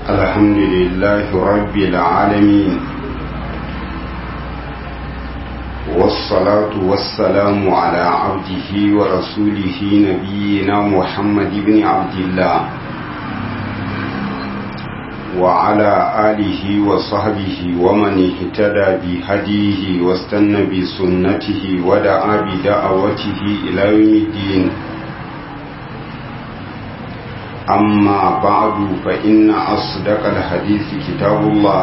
الحمد لله رب العالمين والصلاة والسلام على عبده ورسوله نبينا محمد بن عبد الله وعلى آله وصحبه ومن اهتدى بهديه واستنى بسنته ودعا بدعوته إلى يوم الدين أما بعد فإن أصدق الحديث كتاب الله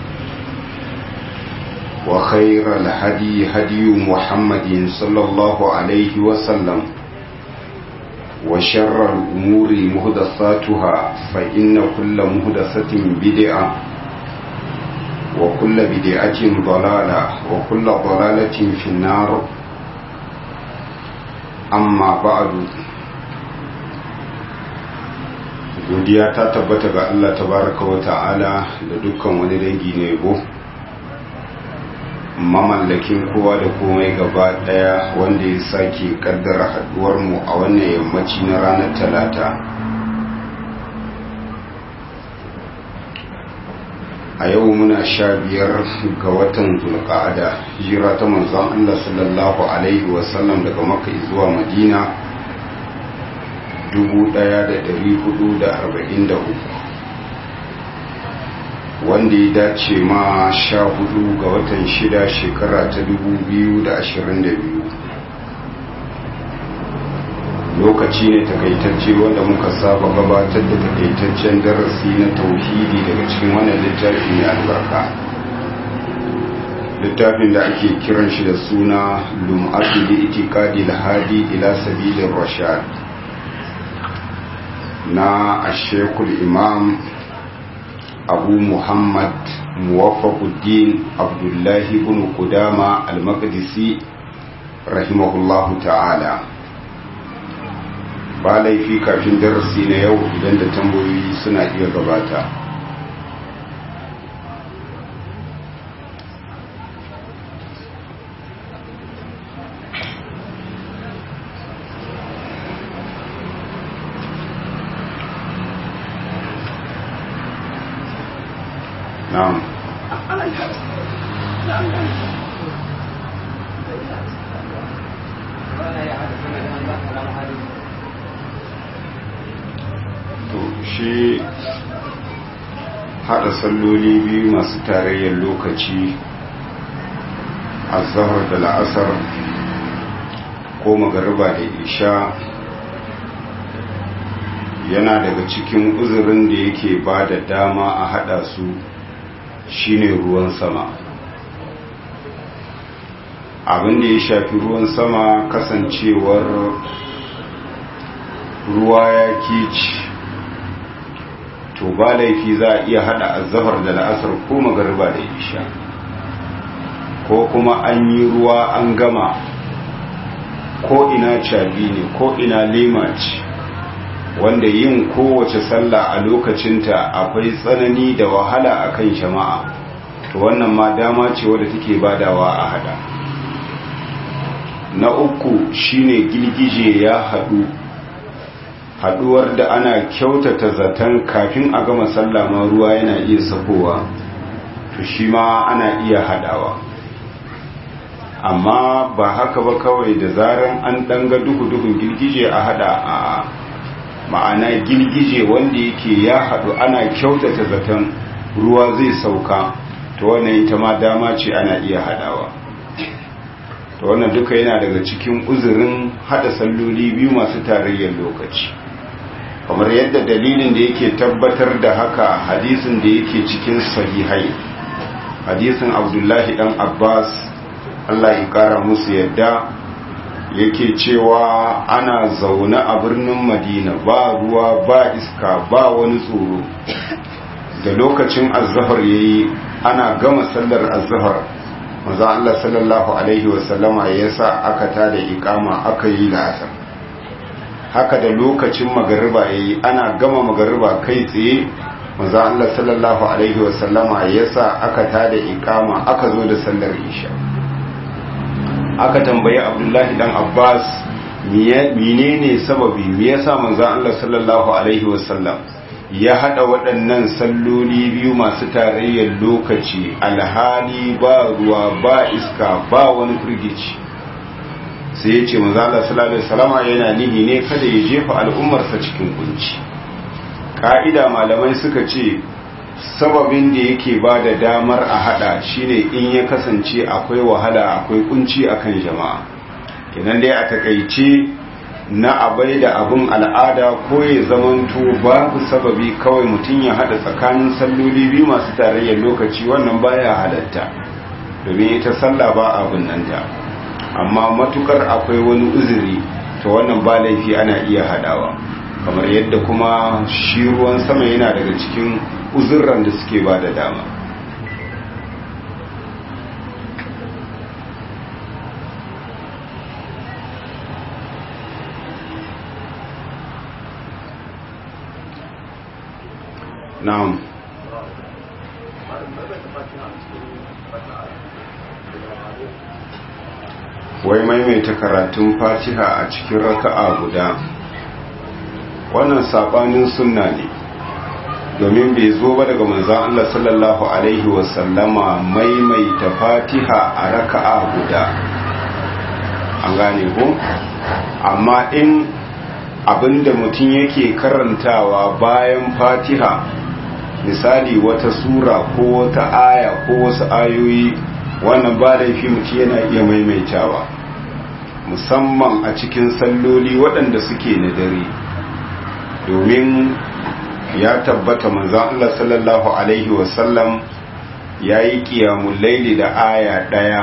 وخير الهدي هدي محمد صلى الله عليه وسلم وشر الأمور مهدساتها فإن كل مهدسة بدعة وكل بدعة ضلالة وكل ضلالة في النار أما بعد godiya ta tabbata ga Allah tabaraka wa ta'ala da dukkan wani dangi na yabo mamallakin kowa da komai gaba daya wanda ya sake kaddara haduwar mu a wannan yammaci na ranar talata a yau muna sha biyar ga watan zulqa'ada hijira ta manzon Allah sallallahu alaihi wasallam daga makka zuwa madina 1443 wanda ya dace ma sha hudu ga watan shida shekara ta 2022 lokaci ne takaitacce wanda muka saba gabatar da takaitaccen darasi na tauhidi daga cikin wannan littafi mai albarka littafin da ake kiran shi da suna lum'atu li itikadi lahadi ila sabilin rashad na ashekul imam abu muhammad muwaffaquddin abdullahi ibn qudama al-maqdisi rahimahullahu ta'ala ba laifi kafin darasi na yau idan da tambayoyi suna iya gabata na'am to shi hada salloli biyu masu tarayyar lokaci a zahar da la'asar ko magariba da isha yana daga cikin uzurin da yake ba da dama a hada su shine ruwan sama abin da ya shafi ruwan sama kasancewar ruwa ya kici to ba laifi za a iya hada azahar da la'asar ko magariba da isha ko kuma an yi ruwa an gama ko ina cabi ne ko ina lema ce wanda yin kowace sallah a lokacinta akwai tsanani da wahala akan jama'a to wannan ma dama ce wadda take badawa a hada na uku shine girgije ya hadu haduwar da ana kyautata zaton kafin a gama sallah ma ruwa yana iya sakowa to shi ma ana iya hadawa amma ba haka ba kawai da zaran an danga duhu-duhun girgije a hada a ma'ana girgije wanda yake ya haɗu ana kyautata zaton ruwa zai sauka to wannan ita ma dama ce ana iya haɗawa to wannan duka yana daga cikin uzurin haɗa salloli biyu masu tarayyar lokaci kamar yadda dalilin da yake tabbatar da haka hadisin da yake cikin sahihai hadisin abdullahi dan abbas allah ya kara musu yadda yake cewa ana zaune a birnin madina ba ruwa ba iska ba wani tsoro da lokacin azahar ya yi ana gama sallar azahar maza Allah sallallahu Alaihi wasallama ya sa aka tada ikama aka yi la'asar haka da lokacin magariba ya yi ana gama magariba kai tsaye maza Allah sallallahu Alaihi wasallama ya sa aka tada ikama aka zo da sallar isha aka tambayi abdullahi dan abbas menene sababi me yasa manzon Allah sallallahu alaihi wasallam ya hada waɗannan salloli biyu masu tarayyar lokaci alhali ba ruwa ba iska ba wani firgici sai ya ce manzala sallallahu salama yana nihi ne kada ya jefa al'ummarsa cikin kunci ka'ida malamai suka ce sababin da yake ba da damar a hada shine in ya kasance akwai wahala akwai kunci akan jama'a kenan dai a takaice na abai da abin al'ada ko ya zamanto babu sababi kawai mutum ya hada tsakanin salloli biyu masu tarayyar lokaci wannan baya halatta domin ita sallah ba abin nan ta amma matukar akwai wani uzuri to wannan ba laifi ana iya hadawa kamar yadda kuma shi ruwan sama yana daga cikin uzurran da suke ba da dama na'am wai maimaita karatun fatiha a cikin raka'a guda wannan sabanin sunna ne domin bai zo ba daga manzon Allah sallallahu alaihi wasallama maimaita fatiha a raka'a guda an gane ko amma in abinda mutum yake karantawa bayan fatiha misali wata sura ko wata aya ko wasu ayoyi wannan ba laifi mutum yana iya maimaitawa musamman a cikin salloli waɗanda suke na dare domin ya tabbata manzan Allah sallallahu Alaihi wasallam ya yi ƙiyamun laili da aya ɗaya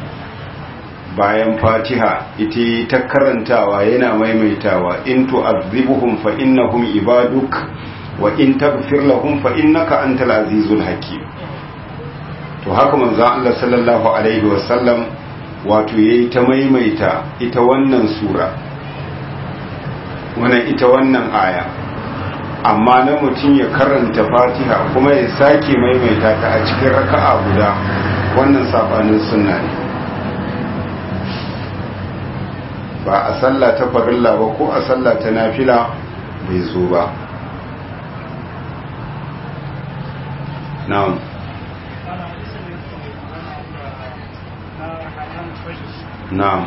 bayan fatiha ita ta karantawa yana maimaitawa in tu'azzibuhum fa innahum ibaduk wa in taghfir lahum fa innaka antal azizul hakim to haka manzan Allah sallallahu Alaihi wasallam wato yayi ta maimaita ita wannan sura wannan ita wannan aya amma na mutum ya karanta fatiha kuma ya sake maimaita ta a cikin raka'a guda wannan sabanin sunna ne ba a sallah ta farilla ba ko a sallah ta nafila bai zo ba na'am na'am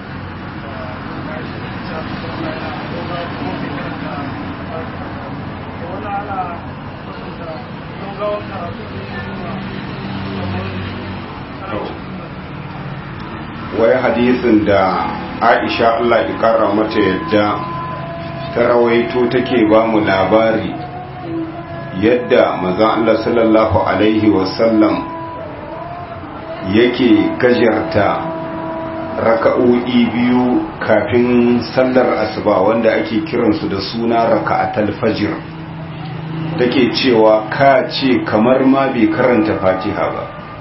wai hadisin da aisha Allah ikara mata yadda ta rawaito take ba mu labari yadda mazan Allah sallallahu alaihi wasallam yake gajarta raka'o'i biyu kafin sallar asuba wanda ake kiransu da suna raka'atul fajr take cewa ka ce kamar ma bai karanta fatiha ba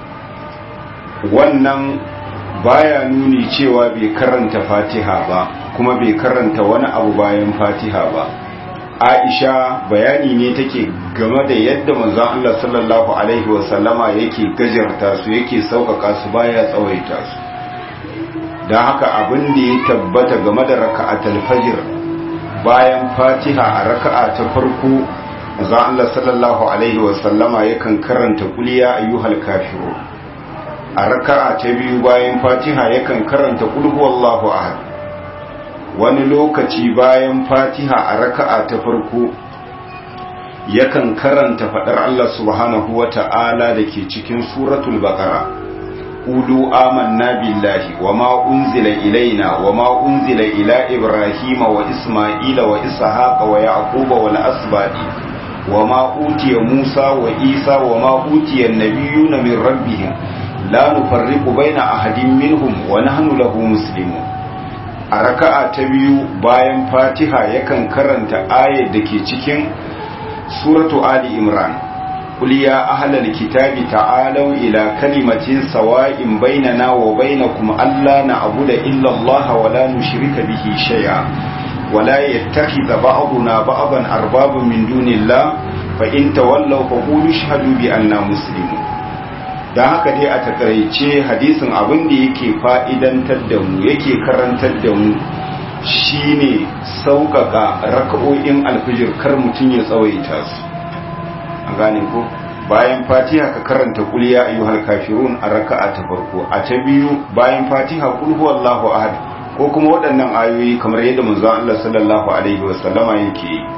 wannan baya nuni cewa bai karanta fatiha ba kuma bai karanta wani abu bayan fatiha ba aisha bayani ne take game da yadda manzon Allah sallallahu alaihi wasallama yake gajarta su yake sauƙaƙa su baya tsawaita su don haka abin da ya tabbata game da raka'atul fajr bayan fatiha a raka'a ta farko manzon Allah sallallahu alaihi wasallama yakan karanta kuliya ayyuhal kafirun a raka'a ta biyu bayan fatiha yakan karanta qul huwallahu ahad wani lokaci bayan fatiha a raka'a ta farko yakan karanta fadar Allah subhanahu wata'ala dake cikin suratul baqara qulu amanna billahi wama unzila ilaina wama unzila ila ibrahima wa isma'ila wa ishaqa wa yaquba wal asbadi wama utiya musa wa isa wama utiya an-nabiyuna min rabbihim la nufarriqu baina ahadin minhum wa nahnu lahu muslimun a raka'a ta biyu bayan fatiha yakan karanta ayar da ke cikin suratu ali imran qul ya ahlal kitabi ta'alu ila kalimatin sawa'in bainana wa bainakum alla na'budu illa allaha wa la nushrika bihi shay'a wa la yattakhidha ba'duna ba'dan arbaban min dunillah fa in tawallaw fa qulu ashhadu bi anna muslimun don haka dai a takaice hadisin abin da yake fa'idantar da mu yake karantar da mu shine sauƙaƙa raka'o'in alfijir kar mutum ya tsawaita su an gane ko bayan fatiha ka karanta kul ya ayyuhal kafirun a raka'a ta farko a ta biyu bayan fatiha kul huwallahu ahad ko kuma waɗannan ayoyi kamar yadda manzon Allah sallallahu alaihi wasallama yake yi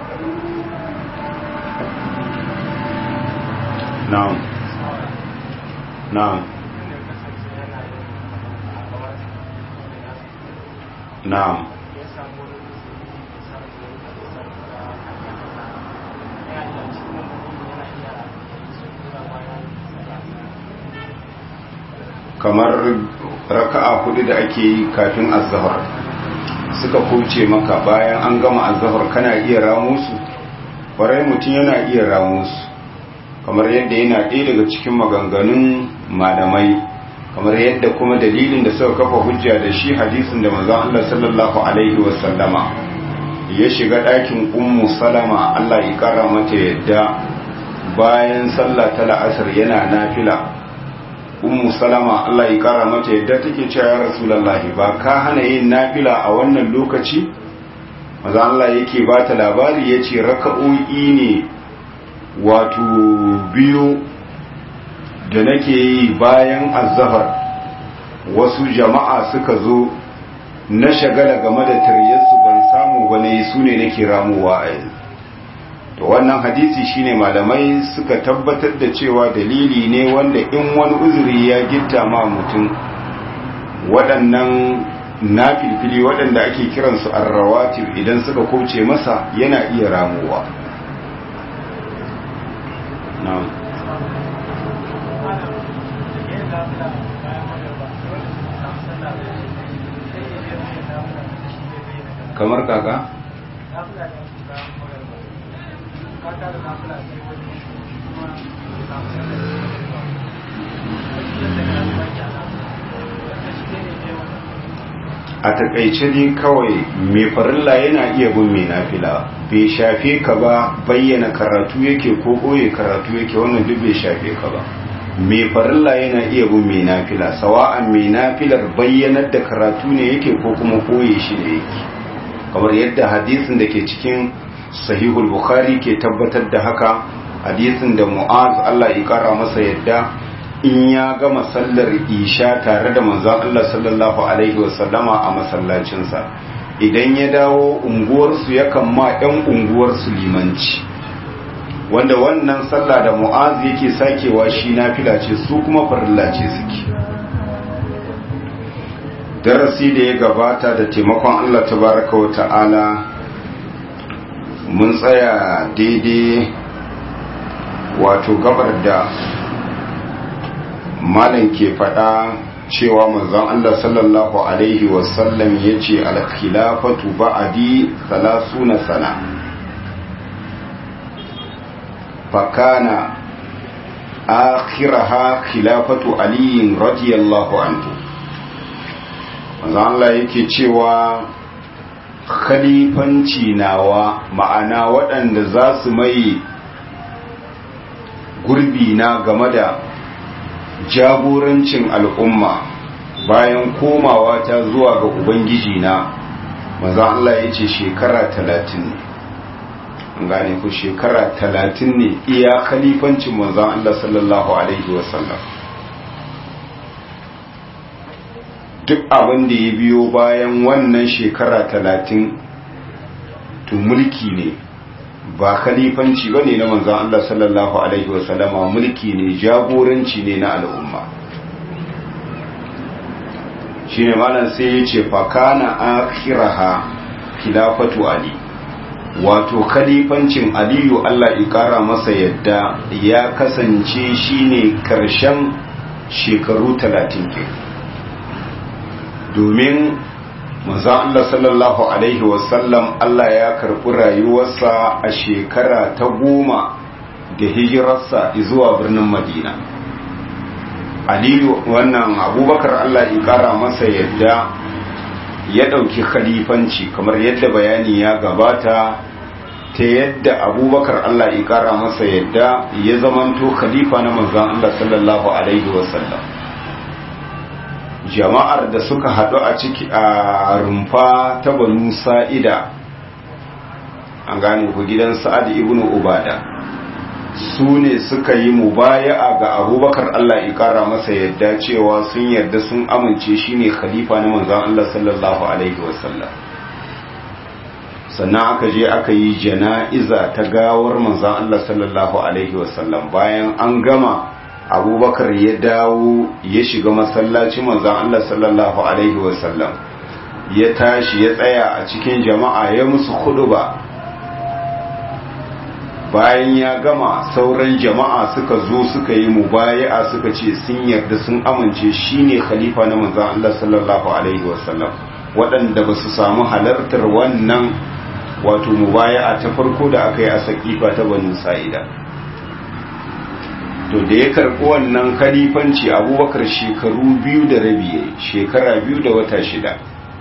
na'am na'am na'am kamar raka'a hudu da ake yi kafin azhar suka kuce maka bayan an gama azhar kana iya ramu su kwarai mutum yana iya ramu su kamar yadda yana ɗaya daga cikin maganganun malamai kamar yadda kuma dalilin da suka kafa hujja da shi hadisin da manzon Allah sallallahu alaihi wasallama ya shiga ɗakin ummu salama Allah ya kara mata yadda bayan sallah ta la'asar yana nafila ummu salama Allah ya kara mata yadda take cewa ya rasulullahi ba ka hana yin nafila a wannan lokaci maza Allah yake ba ta labari yace raka'o'i ne wato biyu da nake yi bayan azzahar wasu jama'a suka zo na shagala game da taryarsu ban samu bane su ne nake ramuwa a yanzu to wannan hadisi shine malamai suka tabbatar da cewa dalili ne wanda in wani uzuri ya gitta ma mutum waɗannan na filfili waɗanda ake kiransu arrawatir idan suka kauce masa yana iya ramuwa na'am kamar kaka a takaice dai kawai mai farilla yana iya bin mai nafila bai shafe ka ba bayyana karatu yake ko ɓoye karatu yake wannan duk bai shafe ka ba mai farilla yana iya bin mai nafila sawa'an mai nafilar bayyanar da karatu ne yake ko kuma ɓoye shi ne yake kamar yadda hadisin da ke cikin sahihul bukhari ke tabbatar da haka hadisin da mu'az Allah ya kara masa yadda in ya gama sallar isha tare da manzon Allah sallallahu alaihi wasallama a masallacinsa idan ya dawo unguwarsu yakan ma ɗan unguwarsu limanci wanda wannan sallah da mu'az yake sakewa shi nafila ce su kuma farilla ce suke darasi da ya gabata da taimakon Allah tabaraka wa ta'ala mun tsaya daidai wato gabar da malam ke faɗa cewa manzon Allah sallallahu alaihi wasallam ya ce alkhilafatu ba'adi salasuna sana fakana akhiraha khilafatu aliyin radiyallahu anhu manzon Allah yake cewa khalifanci nawa ma'ana waɗanda za su mai gurbi na game da jagorancin al'umma bayan komawa ta zuwa ga ubangiji na maza Allah ya ce shekara talatin ne gane ku shekara talatin ne iya khalifancin manzan Allah sallallahu Alaihi wasallam duk abin da ya biyo bayan wannan shekara talatin to mulki ne ba khalifanci ba ne na manzan Allah sallallahu Alaihi wasallama mulki ne jagoranci ne na al'umma shi ne malam sai ya ce fakana akiraha khilafatu ali wato khalifancin aliyu Allah ikara masa yadda ya kasance shine karshen shekaru talatin ke domin manzon Allah sallallahu alaihi wasallam Allah ya karɓi rayuwarsa a shekara ta goma da hijirarsa zuwa birnin Madina Aliyu wannan abubakar Allah ya ƙara masa yadda ya ɗauki khalifanci kamar yadda bayani ya gabata ta yadda abubakar Allah ya ƙara masa yadda ya zamanto khalifa na manzon Allah sallallahu alaihi wasallam jama'ar da suka haɗu a ciki a rumfa ta banu sa'ida an gane ku gidan sa'ad ibn ubada su ne suka yi mubaya'a ga abubakar Allah ya kara masa yadda cewa sun yarda sun amince shine khalifa na manzon Allah sallallahu alaihi wasallam sannan aka je aka yi jana'iza ta gawar manzon Allah sallallahu alaihi wasallam bayan an gama abubakar ya dawo ya shiga masallaci manzon Allah sallallahu alaihi wasallam ya tashi ya tsaya a cikin jama'a ya musu ba. bayan ya gama sauran jama'a suka zo suka yi mubaya'a suka ce sun yarda sun amince shine khalifa na manzon Allah sallallahu alaihi wasallam waɗanda ba su samu halartar wannan wato mubaya'a ta farko da aka yi a sakifa ta banu sa'ida to da ya karɓi wannan khalifanci abubakar shekaru biyu da rabi shekara biyu da wata shida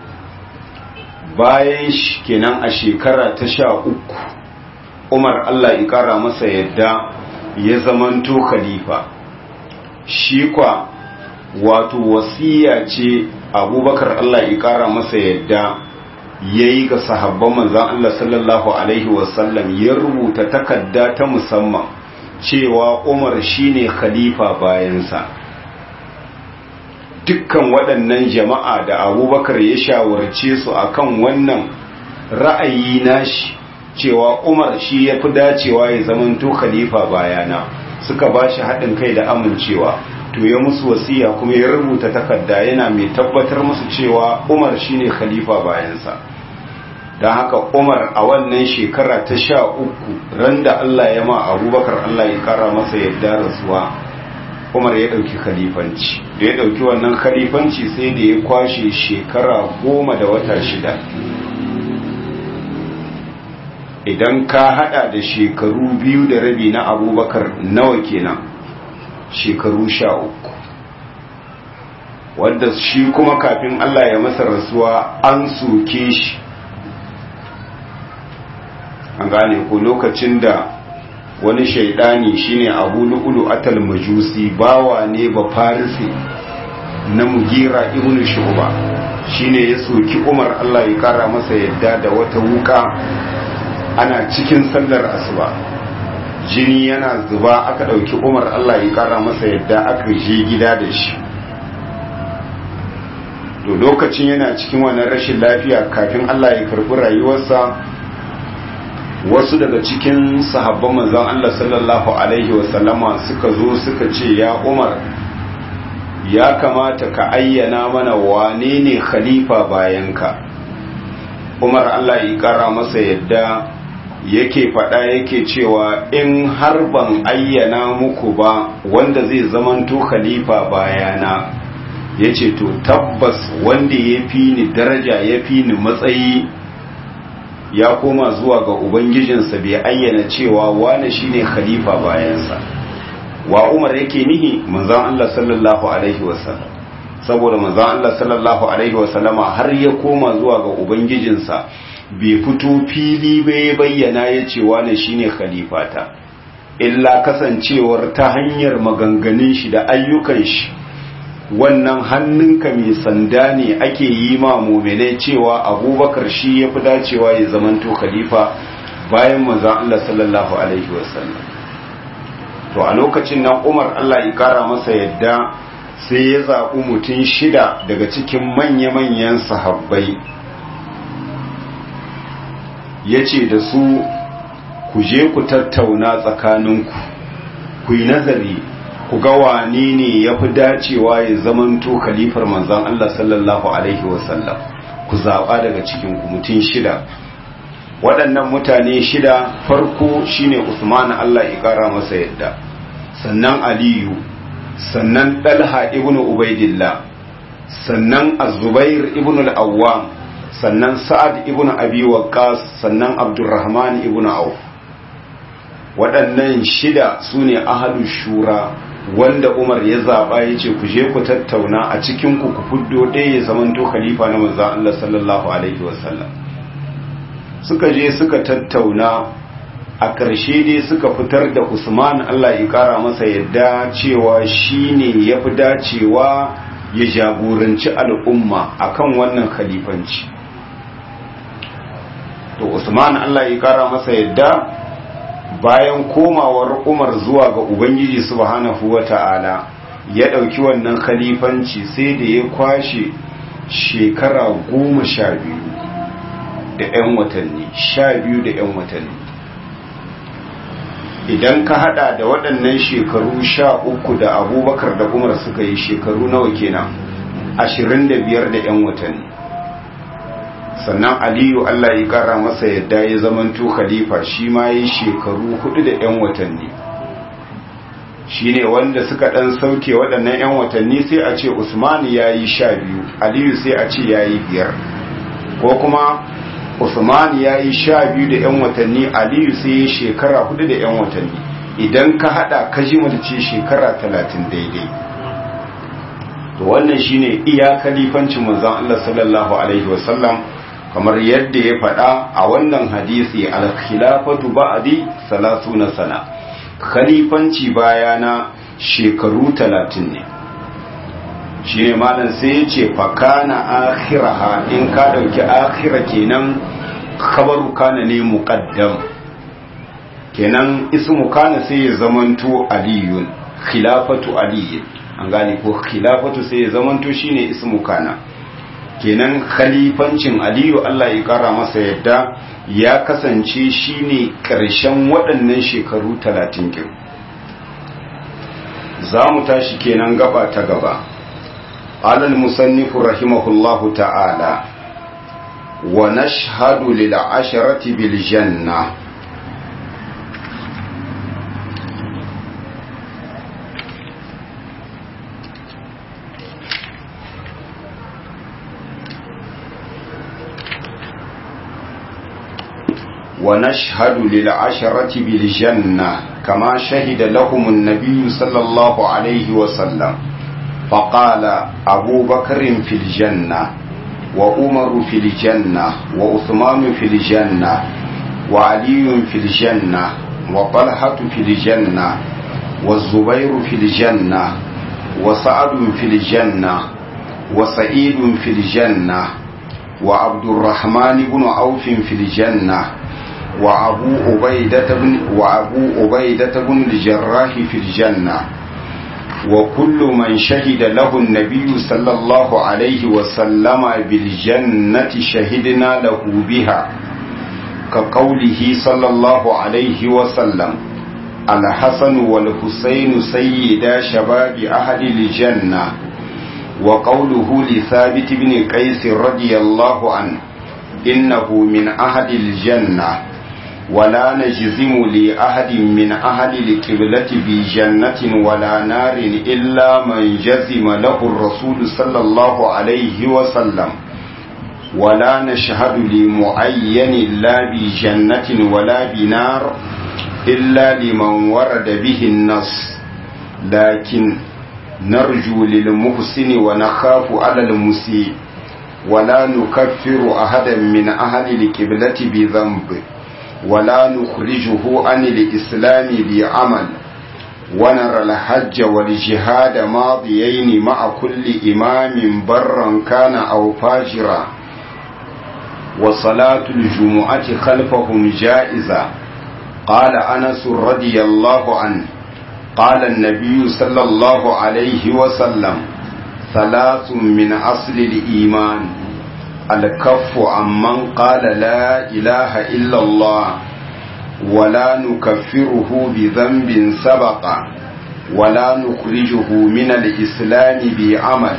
bayan kenan a shekara ta sha uku umar Allah ya kara masa yadda ya zamanto khalifa shi kwa wato wasiya ce abubakar Allah ya kara masa yadda ya yi ga sahabban manzan Allah sallallahu Alaihi wasallam ya rubuta takarda ta musamman cewa umar shine khalifa bayansa dukkan waɗannan jama'a da abubakar ya shawarce su akan wannan ra'ayi nashi cewa umar shi ya fi dacewa ya zamanto khalifa bayana suka ba shi haɗin kai da amincewa to ya musu wasiya kuma ya rubuta takarda yana mai tabbatar musu cewa umar shine khalifa bayansa don haka umar a wannan shekara ta sha uku ran da allah ya ma abubakar allah ya kara masa yadda rasuwa umar ya ɗauki khalifanci da ya ɗauki wannan khalifanci sai da ya kwashe shekara goma da wata shida idan ka hada da shekaru biyu da rabi na abubakar nawa kenan shekaru sha uku wadda shi kuma kafin Allah ya masa rasuwa an soke shi an gane ko lokacin da wani shaidani shine abu lu'ulu atal majusi bawa ne ba farisi na mugira ibn shuba shine ya soki umar Allah ya kara masa yadda da wata wuka ana cikin sallar asuba jini yana zuba aka ɗauki umar Allah ya ƙara masa yadda aka je gida da shi to lokacin yana cikin wannan rashin lafiya kafin Allah ya karɓi rayuwarsa wasu daga cikin sahabban manzon Allah sallallahu alaihi wasallama suka zo suka ce ya umar ya kamata ka ayyana mana wane ne khalifa bayanka umar Allah ya ƙara masa yadda yake faɗa yake cewa in har ban ayyana muku ba wanda zai zamanto khalifa bayana ya ce to tabbas wanda ya fi ni daraja ya fi ni matsayi ya koma zuwa ga ubangijinsa bai ayyana cewa wane shine khalifa bayansa wa umar yake nihi manzon Allah sallallahu alaihi wasallam saboda manzon Allah sallallahu alaihi wasallama har ya koma zuwa ga ubangijinsa bai fito fili bai bayyana ya ce wane shine khalifata illa kasancewar ta hanyar maganganun shi da ayyukan shi wannan hannunka mai sanda ne ake yi ma mumine cewa abubakar shi ya fi dacewa ya zamanto khalifa bayan manzan Allah sallallahu alaihi wasallam to a lokacin nan umar Allah ya kara masa yadda sai ya zaɓi mutum shida daga cikin manya-manyan sahabbai ya ce da su ku je ku tattauna tsakaninku ku yi nazari ku ga wane ne ya fi dacewa ya zamanto khalifar manzan Allah sallallahu Alaihi wasallam ku zaɓa daga cikinku mutum shida waɗannan mutane shida farko shine Usman Allah ya ƙara masa yadda sannan Aliyu sannan Dalha ibn Ubaidillah sannan Az-Zubair ibn al-Awwam sannan sa'ad ibn abi waqqas sannan abdurrahman ibn auf waɗannan shida su ne ahadu shura wanda umar ya zaɓa ya ce ku je ku tattauna a cikinku ku fuddo ɗaya ya zamanto khalifa na manzan Allah sallallahu alaihi wasallam suka je suka tattauna a ƙarshe dai suka fitar da usman Allah ya ƙara masa yadda cewa shi ne ya fi dacewa ya jagoranci al'umma akan wannan khalifanci to usman Allah ya kara masa yadda bayan komawar umar zuwa ga ubangiji subhanahu wata'ala ya ɗauki wannan khalifanci sai da ya kwashe shekara goma sha biyu da 'yan watanni sha biyu da 'yan watanni idan ka hada da waɗannan shekaru sha uku da abubakar da umar suka yi shekaru nawa kenan ashirin da biyar da 'yan watanni sannan aliyu allah ya kara masa yadda ya zamanto khalifa shi ma ya yi shekaru hudu da 'yan watanni shi ne wanda suka ɗan sauke waɗannan 'yan watanni sai a ce usmani ya yi sha biyu aliyu sai a ce ya yi biyar ko kuma usmani ya yi sha biyu da 'yan watanni aliyu sai ya shekara hudu da 'yan watanni idan ka haɗa ka ji ce shekara talatin daidai to wannan shine iya kalifancin manzon Allah sallallahu alaihi wasallam kamar yadda ya faɗa a wannan hadisi al-khilafatu ba'di salasuna sana khalifanci bayana shekaru talatin ne shi ne malam sai ya ce fakana akhiraha in ka dauki akhira kenan khabaru kana ne muqaddam kenan ismu kana sai ya zamanto aliyun khilafatu aliyun an gane ko khilafatu sai ya zamanto shine ismu kana kenan khalifancin aliyu Allah ya kara masa yadda ya kasance shine ƙarshen waɗannan shekaru talatin kin za mu tashi kenan gaba ta gaba alal musannifu rahimahullahu ta'ala wa nashhadu lil asharati bil janna ونشهد للعشرة بالجنة كما شهد لهم النبي صلى الله عليه وسلم فقال أبو بكر في الجنة وعمر في الجنة وعثمان في الجنة وعلي في الجنة وطلحة في الجنة والزبير في الجنة وسعد في الجنة وسعيد في الجنة وعبد الرحمن بن عوف في الجنة وأبو عبيدة بن وأبو عبيدة بن الجراح في الجنة وكل من شهد له النبي صلى الله عليه وسلم بالجنة شهدنا له بها كقوله صلى الله عليه وسلم الحسن والحسين سيدا شباب أهل الجنة وقوله لثابت بن قيس رضي الله عنه إنه من أهل الجنة ولا نجزم لأحد من أهل القبلة بجنة ولا نار إلا من جزم له الرسول صلى الله عليه وسلم ولا نشهد لمعين لا بجنة ولا بنار إلا لمن ورد به النص لكن نرجو للمحسن ونخاف على المسيء ولا نكفر أحدا من أهل القبلة بذنب ولا نخرجه عن الإسلام بعمل ونرى الحج والجهاد ماضيين مع كل إمام برا كان أو فاجرا وصلاة الجمعة خلفهم جائزة قال أنس رضي الله عنه قال النبي صلى الله عليه وسلم ثلاث من أصل الإيمان الكف عمن قال لا إله إلا الله ولا نكفره بذنب سبق ولا نخرجه من الإسلام بعمل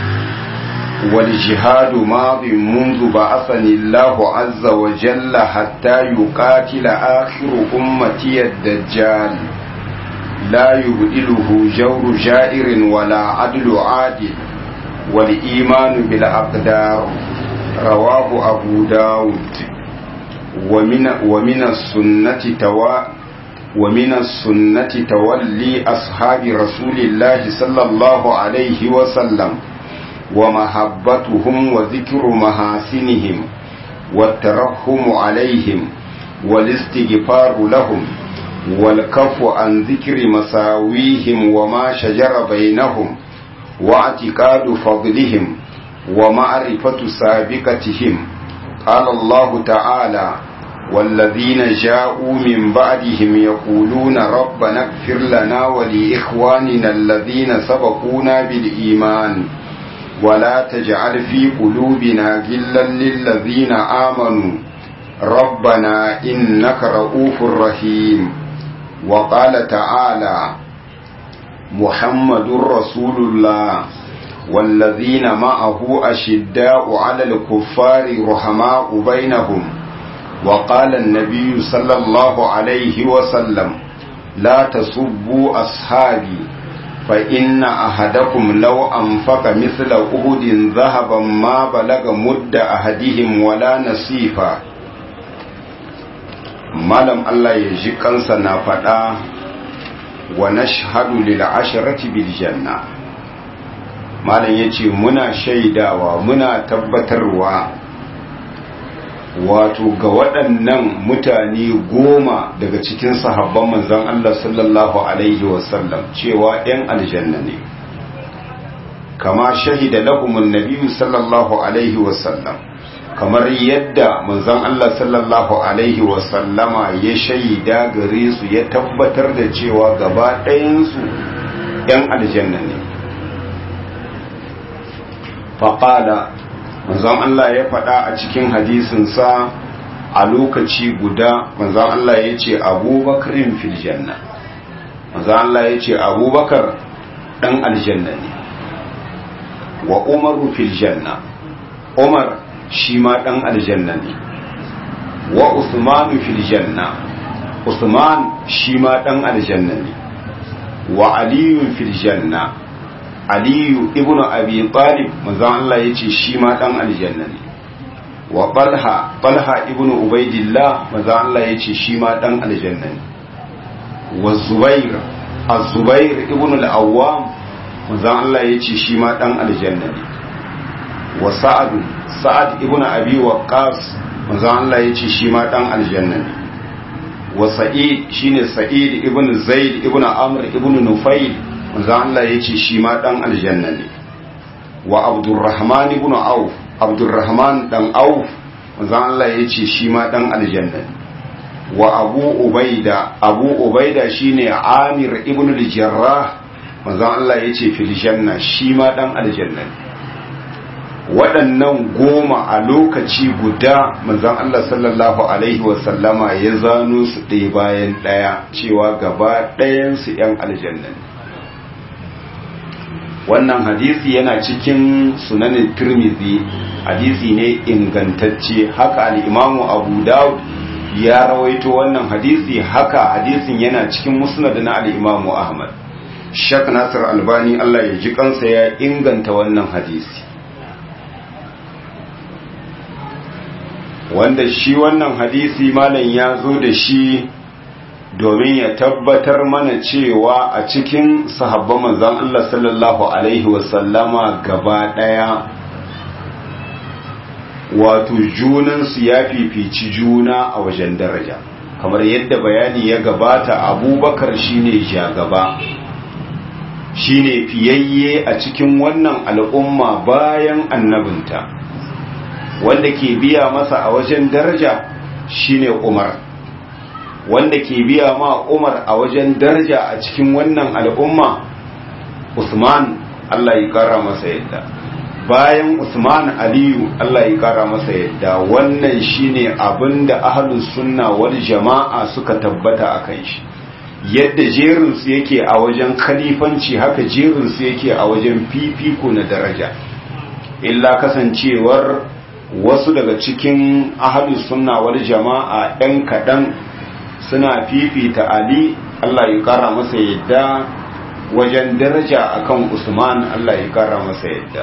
والجهاد ماض منذ بعثني الله عز وجل حتى يقاتل آخر أمتي الدجال لا يبدله جور جائر ولا عدل عادل والإيمان بالأقدار رواه أبو داود ومن, ومن السنة توا ومن السنة تولي أصحاب رسول الله صلى الله عليه وسلم ومحبتهم وذكر محاسنهم والترحم عليهم والاستغفار لهم والكف عن ذكر مساويهم وما شجر بينهم واعتقاد فضلهم ومعرفة سابقتهم قال الله تعالى والذين جاءوا من بعدهم يقولون ربنا اغفر لنا ولإخواننا الذين سبقونا بالإيمان ولا تجعل في قلوبنا غلا للذين آمنوا ربنا إنك رؤوف رحيم وقال تعالى محمد رسول الله والذين معه أشداء على الكفار رحماء بينهم وقال النبي صلى الله عليه وسلم لا تسبوا أصحابي فإن أحدكم لو أنفق مثل أهد ذهبا ما بلغ مد أحدهم ولا نصيفا malam Allah ya ji kansa na faɗa wa nashhadu lil asharati bil janna malam yace muna shaidawa muna tabbatarwa wato ga waɗannan mutane goma daga cikin sahabban manzon Allah sallallahu alaihi wasallam cewa ‘yan aljanna ne kama shahida lahumun nabiyu sallallahu alaihi wasallam kamar yadda manzon Allah sallallahu alaihi wasallama ya shaida gare su ya tabbatar da cewa gaba ɗayansu ‘yan aljanna ne faƙada manzon Allah ya faɗa a cikin hadisinsa a lokaci guda manzon Allah ya ce abubakarin fil janna manzon Allah ya ce abubakar ɗan aljanna ne wa umaru fil janna umar shi ma ɗan aljanna ne wa usmanu fil janna usman shi ma ɗan aljanna ne wa aliyun fil janna aliyu ibnu abi talib manzon Allah yace shi ma dan aljanna ne wa talha talha ibnu ubaidillah manzon Allah yace shi ma dan aljanna ne wa zubair az-zubair ibnu al-awwam manzon Allah yace shi ma dan aljanna ne wa sa'ad sa'ad ibnu abi waqqas manzon Allah yace shi ma dan aljanna ne wa sa'id shine sa'id ibnu zaid ibnu amr ibnu nufayl manzo Allah ya ce shi ma dan aljanna ne wa abdurrahman ibn auf abdurrahman dan auf manzo Allah ya ce shi ma dan aljanna ne wa abu ubaida abu ubaida shine amir ibn al-jarrah manzo Allah ya ce fil janna shi ma dan aljanna ne waɗannan goma a lokaci guda manzon Allah sallallahu alaihi wasallama ya zano su ɗaya bayan ɗaya cewa gaba ɗayansu 'yan aljanna ne wannan hadisi yana cikin sunanin turmizi hadisi ne ingantacce haka al'imamu abu dawud ya rawaito wannan hadisi haka hadisin yana cikin musnad na al'imamu ahmad shak nasir albani allah ya ji kansa ya inganta wannan hadisi wanda shi wannan hadisi malam ya zo da shi domin ya tabbatar mana cewa a cikin sahabban manzon Allah sallallahu alaihi wasallama gaba daya wato junansu ya fifici juna a wajen daraja kamar yadda bayani ya gabata abubakar shine jagaba shine fiyayye a cikin wannan al'umma bayan annabinta wanda ke biya masa a wajen daraja shine umar wanda ke biya ma Umar a wajen daraja a cikin wannan al'umma Usman Allah ya kara masa yadda bayan Usman Aliyu Allah ya kara masa yadda wannan shine abinda ahlus sunna wal jama'a suka tabbata akan shi yadda jerin su yake a wajen khalifanci haka jerin su yake a wajen fifiko na daraja illa kasancewar wasu daga cikin ahlus sunna wal jama'a ɗan kaɗan suna fifita Ali Allah ya kara masa yadda wajen daraja akan Usman Allah ya kara masa yadda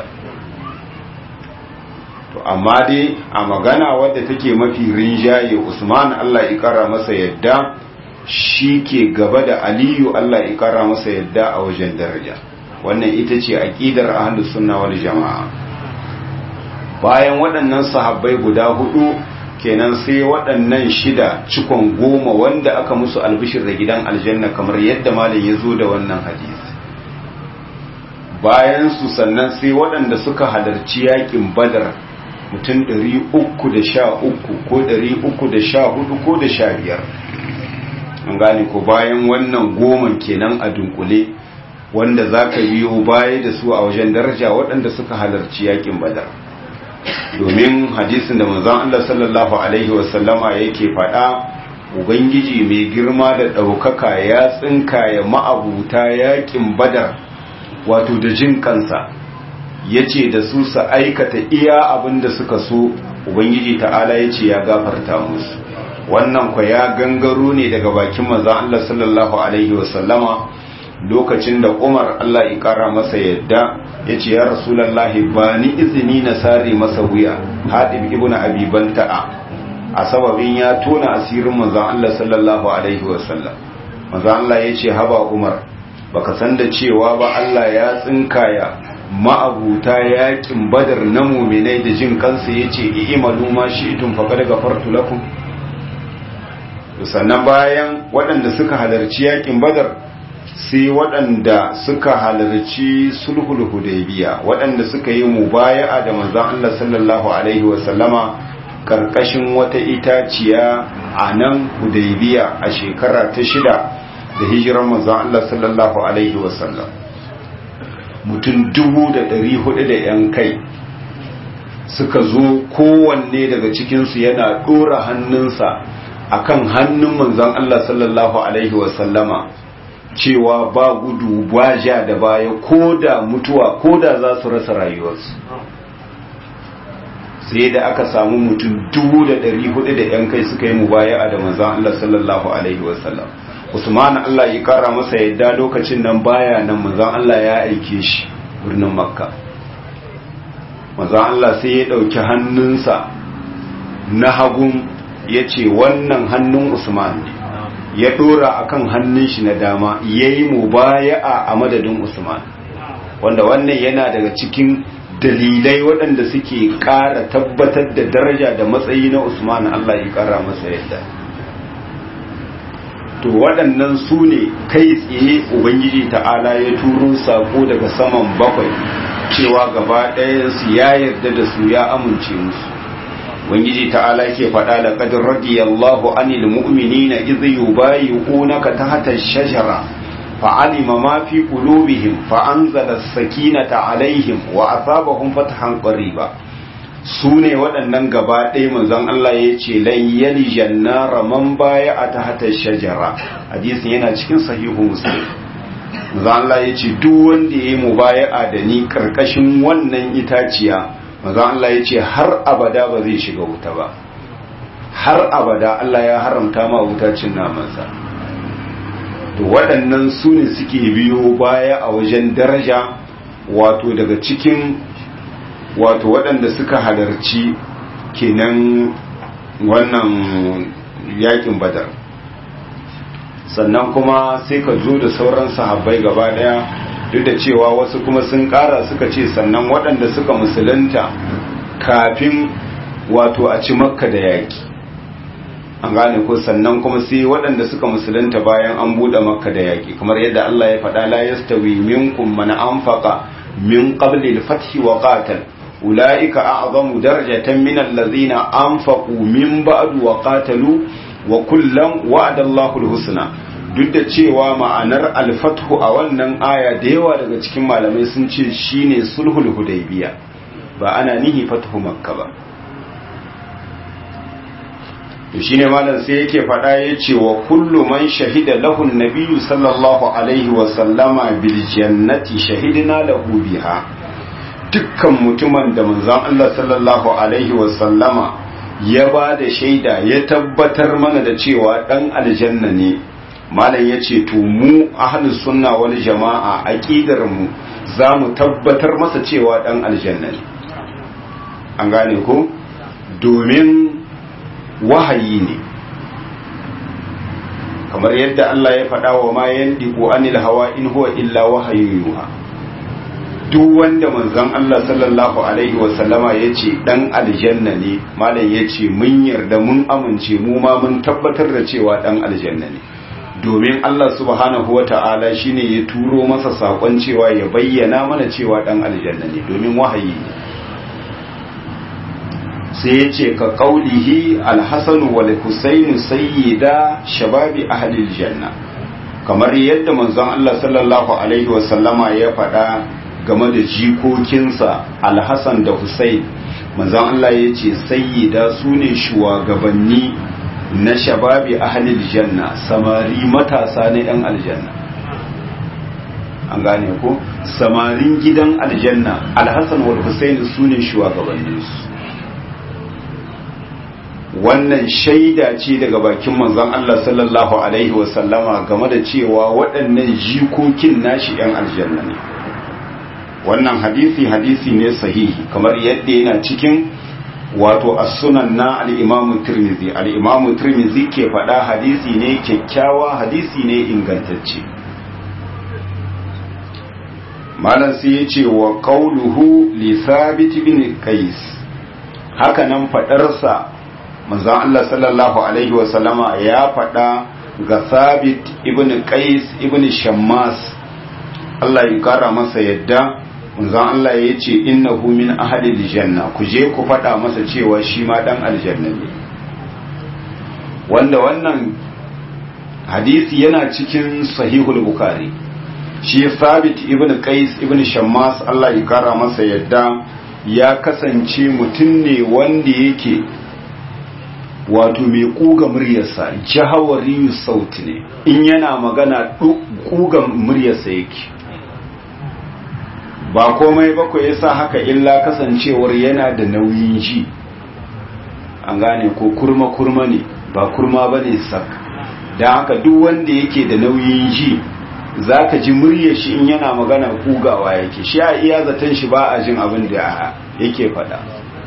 to amma dai a magana wadda take mafi rinjaye Usman Allah ya kara masa yadda shi ke gaba da Aliyu Allah ya kara masa yadda a wajen daraja wannan ita ce aqidar ahlus sunna wal jamaa bayan waɗannan sahabbai guda hudu kenan sai waɗannan shida cikon goma wanda aka musu albishir da gidan aljanna kamar yadda malam ya zo da wannan hadisi bayan su sannan sai waɗanda suka halarci yakin badar mutum 313 ko 314 ko da 15 an gane ko bayan wannan goman kenan a dunkule wanda za ka biyo baya da su a wajen daraja waɗanda suka halarci yakin badar domin hadisin da manzon Allah sallallahu alaihi wasallama yake faɗa ubangiji mai girma da ɗaukaka ya tsinka ya ma'abuta yakin badar wato da jin kansa ya ce da su su aikata iya abin da suka so ubangiji ta'ala ya ce ya gafarta musu wannan kwa ya gangaro ne daga bakin manzon Allah sallallahu alaihi wasallama lokacin da Umar Allah ya kara masa yadda ya ce ya rasulallahi ba ni izini na sare masa wuya haɗin ibn abi banta'a a sababin ya tona asirin manzon Allah sallallahu alaihi wasallam manzon Allah ya ce haba Umar baka san da cewa ba Allah ya tsinkaya ma'abuta yakin badar na muminai da jin kansa ya ce i'malu ma shi'tum faqad ghafartu lakum sannan bayan waɗanda suka halarci yakin badar sai waɗanda suka halarci sulhul hudaybiya waɗanda suka yi mubaya'a da manzon Allah sallallahu alaihi wasallama karkashin wata itaciya a nan hudaybiya a shekara ta shida da hijirar manzon Allah sallallahu alaihi wasallam mutum dubu da ɗari hudu da yan kai suka zo kowanne daga cikinsu yana ɗora hannunsa akan hannun manzon Allah sallallahu alaihi wasallama cewa ba gudu ba ja da baya ko da mutuwa ko da za su rasa rayuwarsu sai da aka samu mutum dubu da ɗari hudu da ‘yan kai suka yi mubaya da manzan Allah sallallahu Alaihi wasallam Usman Allah ya kara masa yadda lokacin nan baya nan manzan Allah ya aike shi birnin makka manzan Allah sai ya ɗauki hannunsa na hagun ya ce wannan hannun Usman ne ya dora akan hannun shi na dama ya yi mubaya'a a madadin Usman wanda wannan yana daga cikin dalilai waɗanda suke ƙara tabbatar da daraja da matsayi na Usman Allah ya ƙara masa yadda to waɗannan su ne kai tsaye Ubangiji ta'ala ya turo sako daga saman bakwai cewa gaba ɗayansu ya yarda da su ya amince musu ubangiji ta'ala ke faɗa da qad radiyallahu anil mu'minina idh yubayyi'unaka tahta ash-shajara fa'alima ma fi qulubihim fa'anzala as-sakinata 'alayhim wa asabahum fathan qariba sune waɗannan gaba ɗaya manzon Allah ya ce lan yalijan nara man baya'a tahta ash-shajara hadisin yana cikin sahihu muslim manzon Allah ya ce duk wanda yayi mubaya'a da ni karkashin wannan itaciya maza Allah ya ce har abada ba zai shiga wuta ba har abada Allah ya haramta ma wuta cin namansa to waɗannan su ne suke biyo baya a wajen daraja wato daga cikin wato waɗanda suka halarci kenan wannan yakin badar sannan kuma sai ka zo da sauran sahabbai gaba ɗaya duk da cewa wasu kuma sun kara suka ce sannan waɗanda suka musulunta kafin wato a ci makka da yaƙi an gane ko sannan kuma sai waɗanda suka musulunta bayan an buɗe makka da yaƙi kamar yadda Allah ya faɗa la yastawi minkum man anfaqa min qabli al-fath wa qatal ulaika a'zamu darajatan min allazina anfaqu min ba'du wa qatalu wa kullam wa'ada Allahu al-husna duk da cewa ma'anar alfathu a wannan aya da yawa daga cikin malamai sun ce shine sulhul hudaybiya ba ana nihi fathu makka ba to shine malam sai yake fada yace wa kullu man shahida lahu nabiyyu sallallahu alaihi wa sallama bil jannati shahidna lahu biha dukkan mutumin da manzon Allah sallallahu alaihi wa sallama ya ba da shaida ya tabbatar mana da cewa dan aljanna ne malam ya ce to mu ahlus sunna wal jama'a aqidar mu za mu tabbatar masa cewa dan aljanna ne an gane ko domin wahayi ne kamar yadda Allah ya faɗa wa ma yandiku anil hawa in huwa illa wahayu yuha duk wanda manzon Allah sallallahu alaihi wa sallama yace dan aljanna ne malam yace mun yarda mun amince mu ma mun tabbatar da cewa dan aljanna ne domin Allah subhanahu wa ta'ala shine ya turo masa sakon cewa ya bayyana mana cewa dan aljanna ne domin wahayi ne sai ya ce ka kaulihi alhassan wal husainu sayyida shababi ahlil janna kamar yadda manzon Allah sallallahu alaihi wasallama ya faɗa game da jikokinsa alhassan da husain manzon Allah ya ce sayyida su ne shugabanni na shababi ahlil janna samari matasa na yan aljanna an gane ko samarin gidan aljanna alhassan wal husain su ne shugabanninsu wannan shaida ce daga bakin manzon Allah sallallahu alaihi wasallama game da cewa waɗannan jikokin nashi ‘yan aljanna ne wannan hadisi hadisi ne sahihi kamar yadda yana cikin wato as-sunan na al-imamu tirmizi al-imamu tirmizi ke faɗa hadisi ne kyakkyawa hadisi ne ingantacce malam sai ya ce wa qauluhu li thabit bin qais haka nan faɗarsa manzon Allah sallallahu alaihi wasallama ya faɗa ga Sabit ibn Qais ibn Shammas Allah ya kara masa yadda manzon Allah ya ce innahu min ahli aljanna ku je ku faɗa masa cewa shi ma dan aljanna ne wanda wannan hadisi yana cikin sahihul bukhari shi Sabit ibn Qais ibn Shammas Allah ya kara masa yadda ya kasance mutum ne wanda yake wato mai kuga muryarsa jahawari sauti ne in yana magana kuga muryarsa yake ba komai bako ya sa haka illa kasancewar yana da nauyin ji an gane ko kurma-kurma ne ba kurma ba ne sak don haka duk wanda yake da nauyin ji za ka ji muryar shi in yana magana kugawa yake shi a iya zaton shi ba a jin abin da yake faɗa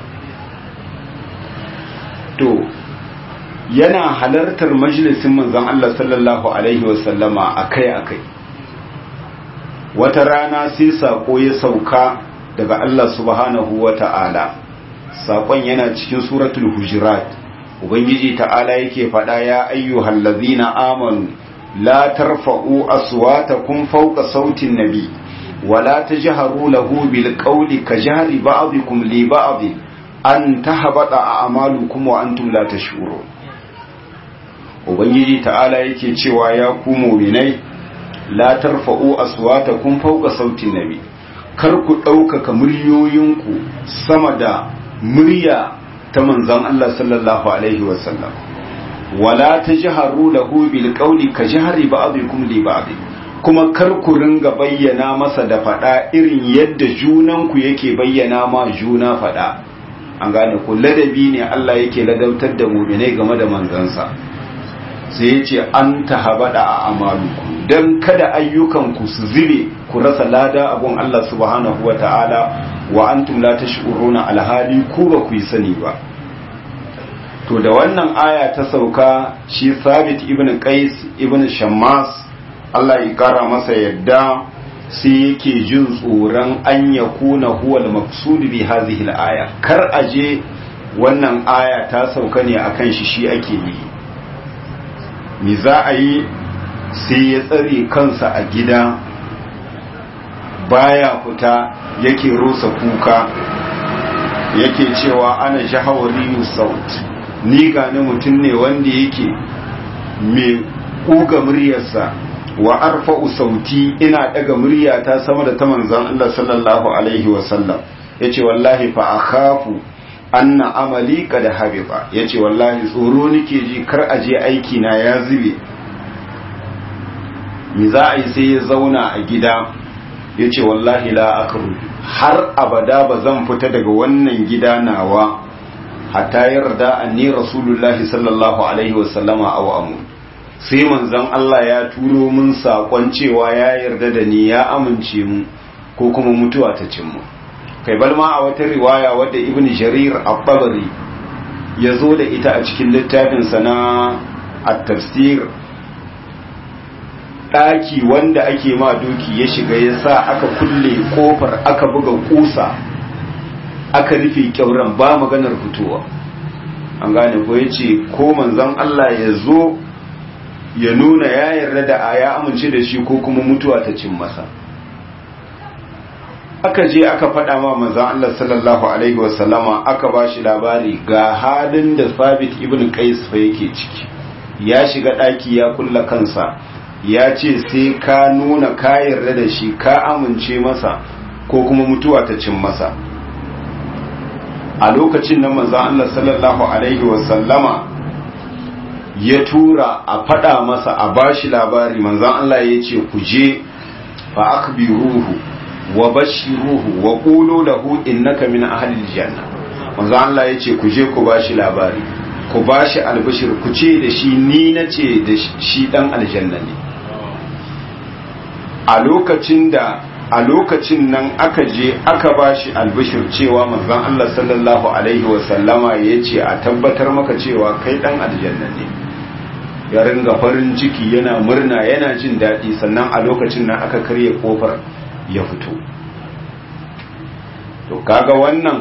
to yana halartar majalisin manzon Allah sallallahu alaihi wasallama akai-akai wata rana sai sako ya sauka daga Allah subhanahu wata'ala sakon yana cikin suratul hujurat ubangiji ta'ala yake faɗa ya ayyuhal ladzina amanu la tarfa'u aswatakum fawqa sautin nabi wala tajharu lahu bil qawli kajhari ba'dikum li ba'd an tahbata a'malukum wa antum la tash'urun ubangiji ta'ala yake cewa ya ku mu'minai la tarfa'u aswatakum fawqa sautin nabi kar ku ɗaukaka muryoyinku sama da murya ta manzon Allah sallallahu alaihi wasallam wala tajharu lahu bil qawli ka jahri ba'dikum li ba'd kuma kar ku ringa bayyana masa da fada irin yadda junanku yake bayyana ma juna fada an gane ku ladabi ne Allah yake ladautar da mu'minai game da manzansa sai ya ce an tahabada a amaluku don kada ayyukanku su zire ku rasa lada abun Allah subhanahu wa ta'ala wa antum la tash'uruna alhali ku ba ku yi sani ba to da wannan aya ta sauka shi sabit ibn qais ibn shammas Allah ya kara masa yadda sai yake jin tsoron an yakuna huwa al-maqsud bi hadhihi al-aya kar aje wannan aya ta sauka ne akan shi shi ake yi me za a yi sai ya tsare kansa a gida baya fita yake rusa kuka yake cewa ana jahawari saut ni gani mutum ne wanda yake mai kuga muryarsa wa arfa'u sauti ina daga muryata sama da ta manzon Allah sallallahu alaihi wasallam yace wallahi fa akhafu anna amali kad habiba yace wallahi tsoro nake ji kar aje aiki na ya zube mi za a yi sai ya zauna a gida yace wallahi la akru har abada ba zan fita daga wannan gida nawa hatta yarda anni rasulullahi sallallahu alaihi wasallama aw amun sai manzon Allah ya turo mun sakon cewa ya yarda da ni ya amince mu ko kuma mutuwa ta cin mu kai balma a wata riwaya wadda ibn jarir al-tabari ya zo da ita a cikin littafinsa na at-tafsir ɗaki wanda ake ma doki ya shiga ya sa aka kulle kofar aka buga kusa aka rufe kyauran ba maganar fitowa an gane ko ya ce ko manzon Allah ya zo ya nuna ya yarda da ya amince da shi ko kuma mutuwa ta cin masa aka je aka faɗa ma manzon Allah sallallahu alaihi wasallama aka ba shi labari ga halin da Sabit ibn Qais fa yake ciki ya shiga ɗaki ya kulla kansa ya ce sai ka nuna ka yarda da shi ka amince masa ko kuma mutuwa ta cin masa a lokacin nan manzon Allah sallallahu alaihi wasallama ya tura a faɗa masa a bashi labari manzon Allah ya ce ku je fa akbiruhu wa bashiruhu wa qulu lahu innaka min ahli aljanna manzon Allah ya ce ku je ku bashi labari ku bashi albashir ku ce da shi ni nace da shi dan aljanna ne a lokacin da a lokacin nan aka je aka bashi albishir cewa manzon Allah sallallahu alaihi wa sallama yace a tabbatar maka cewa kai dan aljanna ne ya ringa farin ciki yana murna yana jin daɗi sannan a lokacin nan aka karya kofar ya fito to kaga wannan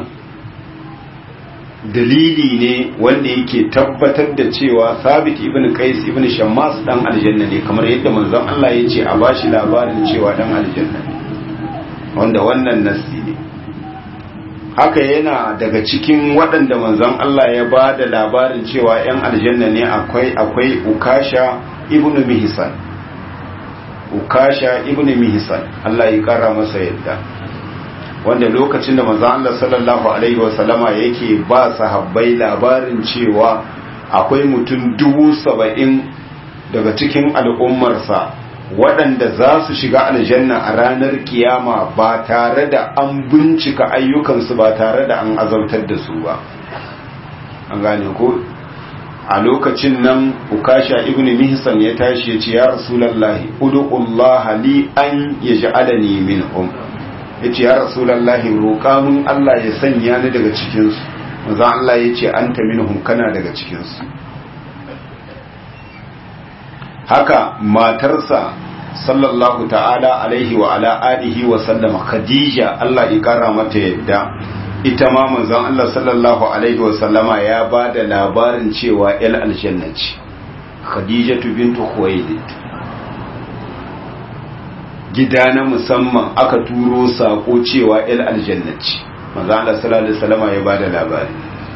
dalili ne wanda yake tabbatar da cewa sabit ibn qais ibn shammas dan aljanna ne kamar yadda manzon Allah ya ce a bashi labarin cewa dan aljanna ne wanda wannan nassi ne haka yana daga cikin waɗanda manzon Allah ya ba da labarin cewa 'yan aljanna ne akwai akwai ukasha ibn mihsan ukasha ibn mihsan Allah ya kara masa yadda wanda lokacin da manzon Allah sallallahu alaihi wasallama yake ba sahabbai labarin cewa akwai mutum dubu saba'in daga cikin al'ummarsa waɗanda za su shiga aljanna a ranar kiyama ba tare da an bincika ayyukansu ba tare da an azautar da su ba an gane ko a lokacin nan ukasha ibn mihsan ya tashi ya ce ya rasulallahi udu'ullaha li an yaj'alani minhum ya ce ya rasulallahi roƙa mun Allah ya sanya ni daga cikinsu manzo Allah ya ce anta minhum kana daga cikinsu haka matarsa sallallahu ta'ala alaihi wa ala alihi wa sallama khadija Allah ya kara mata yadda ita ma manzon Allah sallallahu alaihi wa sallama ya ba da labarin cewa el aljanna ce khadijatu bintu khuwailid gida na musamman aka turo sako cewa el aljanna ce manzon Allah sallallahu alaihi wa sallama ya ba da labari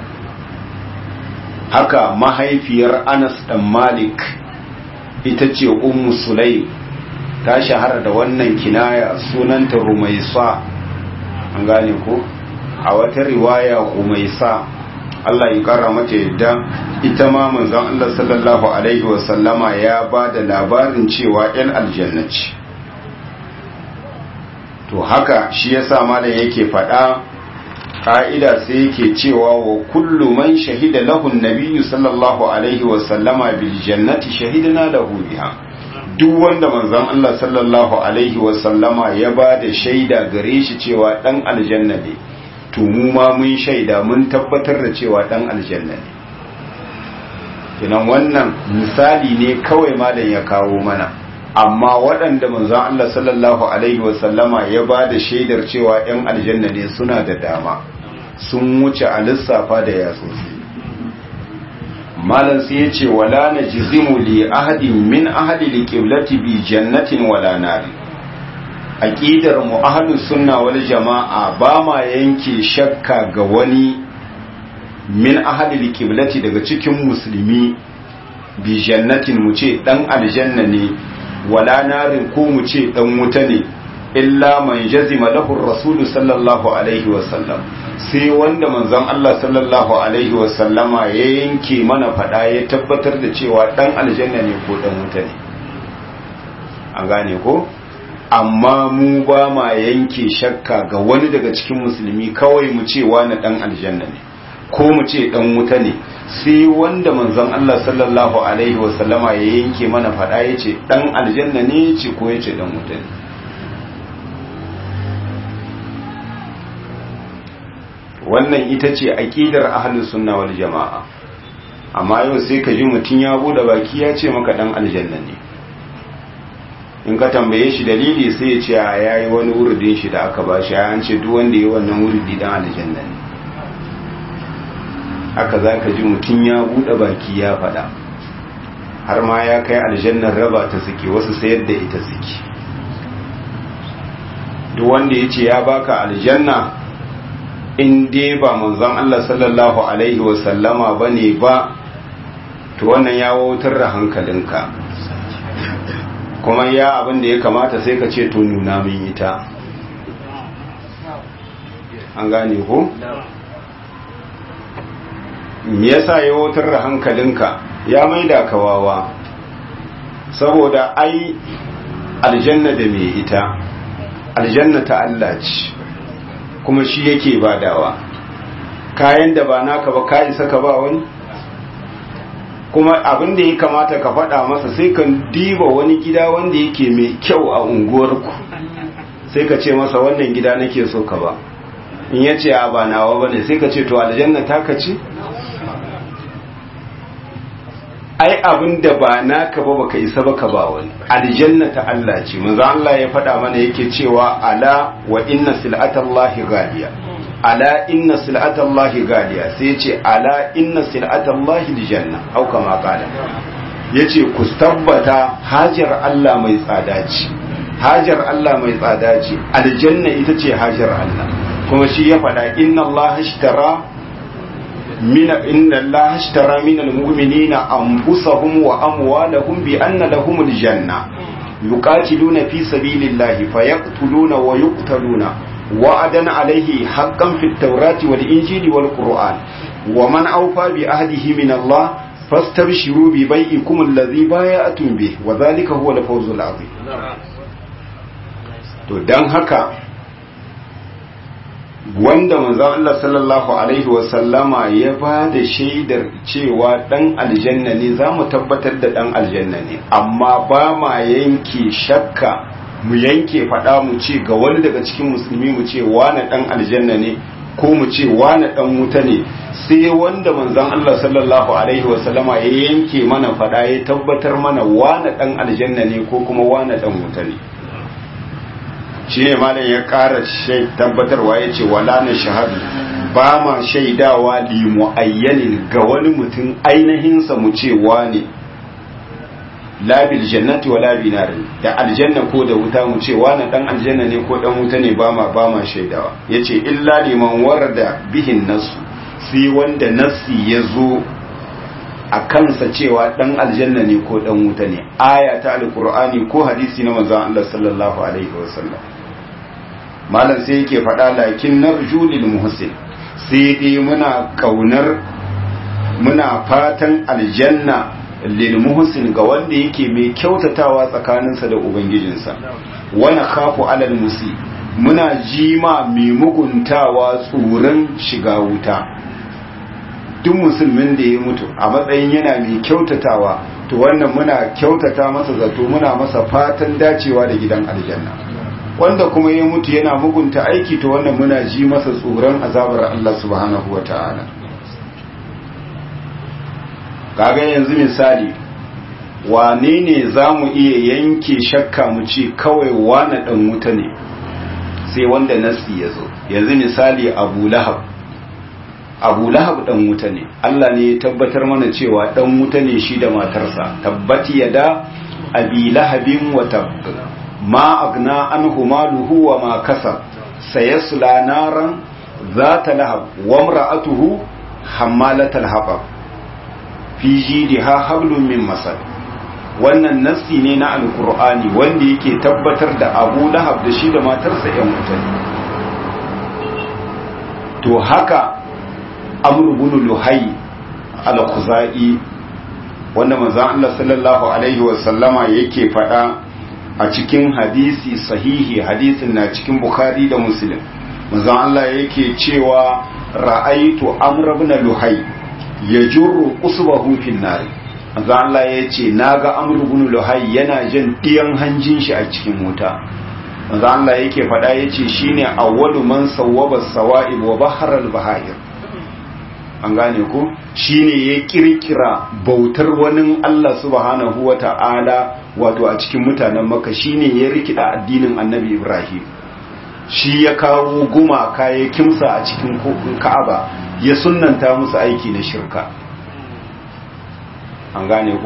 haka mahaifiyar Anas dan Malik ita ce ummu sulaim ta shahara da wannan kinaya sunanta rumaisa an gane ko a wata riwaya rumaisa Allah ya kara mata yadda ita ma manzon Allah sallallahu alaihi wa sallama ya ba da labarin cewa yan aljanna ce to haka shi yasa malam yake faɗa ka'ida sai yake cewa wa kullu man shahida lahu nabiyyu sallallahu alaihi wa sallama bil jannati shahidna lahu biha duk wanda manzon Allah sallallahu alaihi wa sallama ya ba da shaida gare shi cewa dan aljanna ne to mu ma mun shaida mun tabbatar da cewa dan aljanna ne kinan wannan misali ne kawai malam ya kawo mana amma waɗanda manzon Allah sallallahu alaihi wa sallama ya ba da shaidar cewa yan aljanna ne suna da dama sun wuce a lissafa da yatsotsi malam sai ya ce wala na jizimu li ahadin min ahadi li qiblati bi jannatin wala nari aqidar mu ahlus sunna wal jamaa ba ma yanke shakka ga wani min ahadi li qiblati daga cikin musulmi bi jannatin mu ce dan aljanna ne wala narin ko mu ce dan wuta ne illa man jazima lahu rasulu sallallahu alaihi wasallam sai wanda manzon Allah sallallahu alaihi wasallama ya yanke mana fada ya tabbatar da cewa dan aljanna ne ko dan wuta ne an gane ko amma mu ba ma yanke shakka ga wani daga cikin musulmi kawai mu ce wani dan aljanna ne ko mu ce dan wuta ne sai wanda manzon Allah sallallahu alaihi wasallama ya yanke mana fada ya ce dan aljanna ne ce ko ya ce dan wuta ne wannan ita ce aqidar ahlus sunna wal jamaa amma yau sai ka ji mutun ya bude baki ya ce maka dan aljanna ne in ka tambaye shi dalili sai ya ce yayi wani wurdin shi da aka bashi an ce duk wanda yayi wannan wurdi dan aljanna ne haka zaka ji mutun ya bude baki ya fada har ma ya kai aljannar raba ta suke wasu sayar da ita suke duk wanda ya ce ya baka aljanna in dai ba manzon Allah sallallahu alaihi wasallama ba ne ba to wannan ya wautar da hankalinka kuma ya abin da ya kamata sai ka ce to nuna min ita an gane ko? me yasa ya wautar da hankalinka ya maida kawawa saboda ai aljanna da mai ita aljanna ta Allah ce kuma shi yake badawa kayan da ba naka ba ka isa ka ba wani kuma abin da ya kamata ka faɗa masa sai ka diba wani gida wanda yake mai kyau a unguwarku sai ka ce masa wannan gida nake so ka ba in ya ce a ba nawa bane sai ka ce to aljanna ta ka ce ai abin da ba naka ba baka isa baka ba wani aljanna ta Allah ce manzo Allah ya faɗa mana yake cewa ala wa inna sil'atallahi ghaliya ala inna sil'atallahi ghaliya sai ya ce ala inna sil'atallahi aljanna au kama qala yace ku tabbata hajar Allah mai tsada ce hajar Allah mai tsada ce aljanna ita ce hajar Allah kuma shi ya faɗa inna Allah ashtara من إن الله اشترى من المؤمنين أنفسهم وأموالهم بأن لهم الجنة يقاتلون في سبيل الله فيقتلون ويقتلون وعدا عليه حقا في التوراة والإنجيل والقرآن ومن أوفى بعهده من الله فاستبشروا ببيئكم الذي بايعتم به وذلك هو الفوز العظيم to dan haka wanda manzon Allah sallallahu alaihi wasallama ya ba da shaidar cewa dan aljanna ne za mu tabbatar da dan aljanna ne amma ba ma yanke shakka mu yanke faɗa mu ce ga wani daga cikin musulmi mu ce wane dan aljanna ne ko mu ce wane dan wuta ne sai wanda manzon Allah sallallahu alaihi wasallama ya yanke mana faɗa ya tabbatar mana wane dan aljanna ne ko kuma wane dan wuta ne shi ne malam ya ƙara tabbatarwa ya ce wala na shahadu ba ma shaidawa li mu'ayyanin ga wani mutum ainihinsa mu ce ne labil jannati wa labi nari da aljanna ko da wuta mu ce wani dan aljanna ne ko dan wuta ne ba ma ba ma shaidawa yace illa liman warada bihin nasu sai wanda nasi ya zo a kansa cewa dan aljanna ne ko dan wuta ne aya ta alqur'ani ko hadisi na manzon Allah sallallahu alaihi wasallam malam sai yake faɗa lakin narju lil muhsin sai dai muna kaunar muna fatan aljanna lil muhsin ga wanda yake mai kyautatawa tsakaninsa da ubangijinsa wana khafu alal musi muna jima mai muguntawa tsoron shiga wuta duk musulmin da ya mutu a matsayin yana mai kyautatawa to wannan muna kyautata masa zato muna masa fatan dacewa da gidan aljanna wanda kuma ya mutu yana mugunta aiki to wannan muna ji masa tsoron azabar Allah subhanahu wata'ala kaga yanzu misali wane ne za mu iya yanke shakka mu ce kawai wane dan wuta ne sai wanda nasi ya zo yanzu misali abu lahab abu lahab dan wuta ne Allah ne ya tabbatar mana cewa dan wuta ne shi da matarsa tabbati yada abi lahabin wa tabb ma agna anhu maluhu wa ma kasab sayasla naran zata lahab wa imra'atuhu hammalatal hatab fi jidha hablum min masad wannan nassi ne na alqur'ani wanda yake tabbatar da abu lahab da shi da matarsa yan wuta to haka amr ibn luhay al-khuzai wanda manzon Allah sallallahu alaihi wa sallama yake fada a cikin hadisi sahihi hadisin na cikin bukhari da muslim manzon Allah yake cewa ra'aitu amr ibn luhay yajurru usbahu fin nar manzon Allah yace naga amr ibn luhay yana jin diyan hanjin shi a cikin wuta manzon Allah yake fada yace shine awwalu man sawwaba sawa'ib wa bahar al-bahair an gane ku shine ya kirkira bautar wani Allah subhanahu wa ta'ala wato a cikin mutanen maka shine ya rikida addinin annabi Ibrahim shi ya kawo gumaka ya kimsa a cikin ka'aba ya sunnanta musu aiki na shirka an gane ku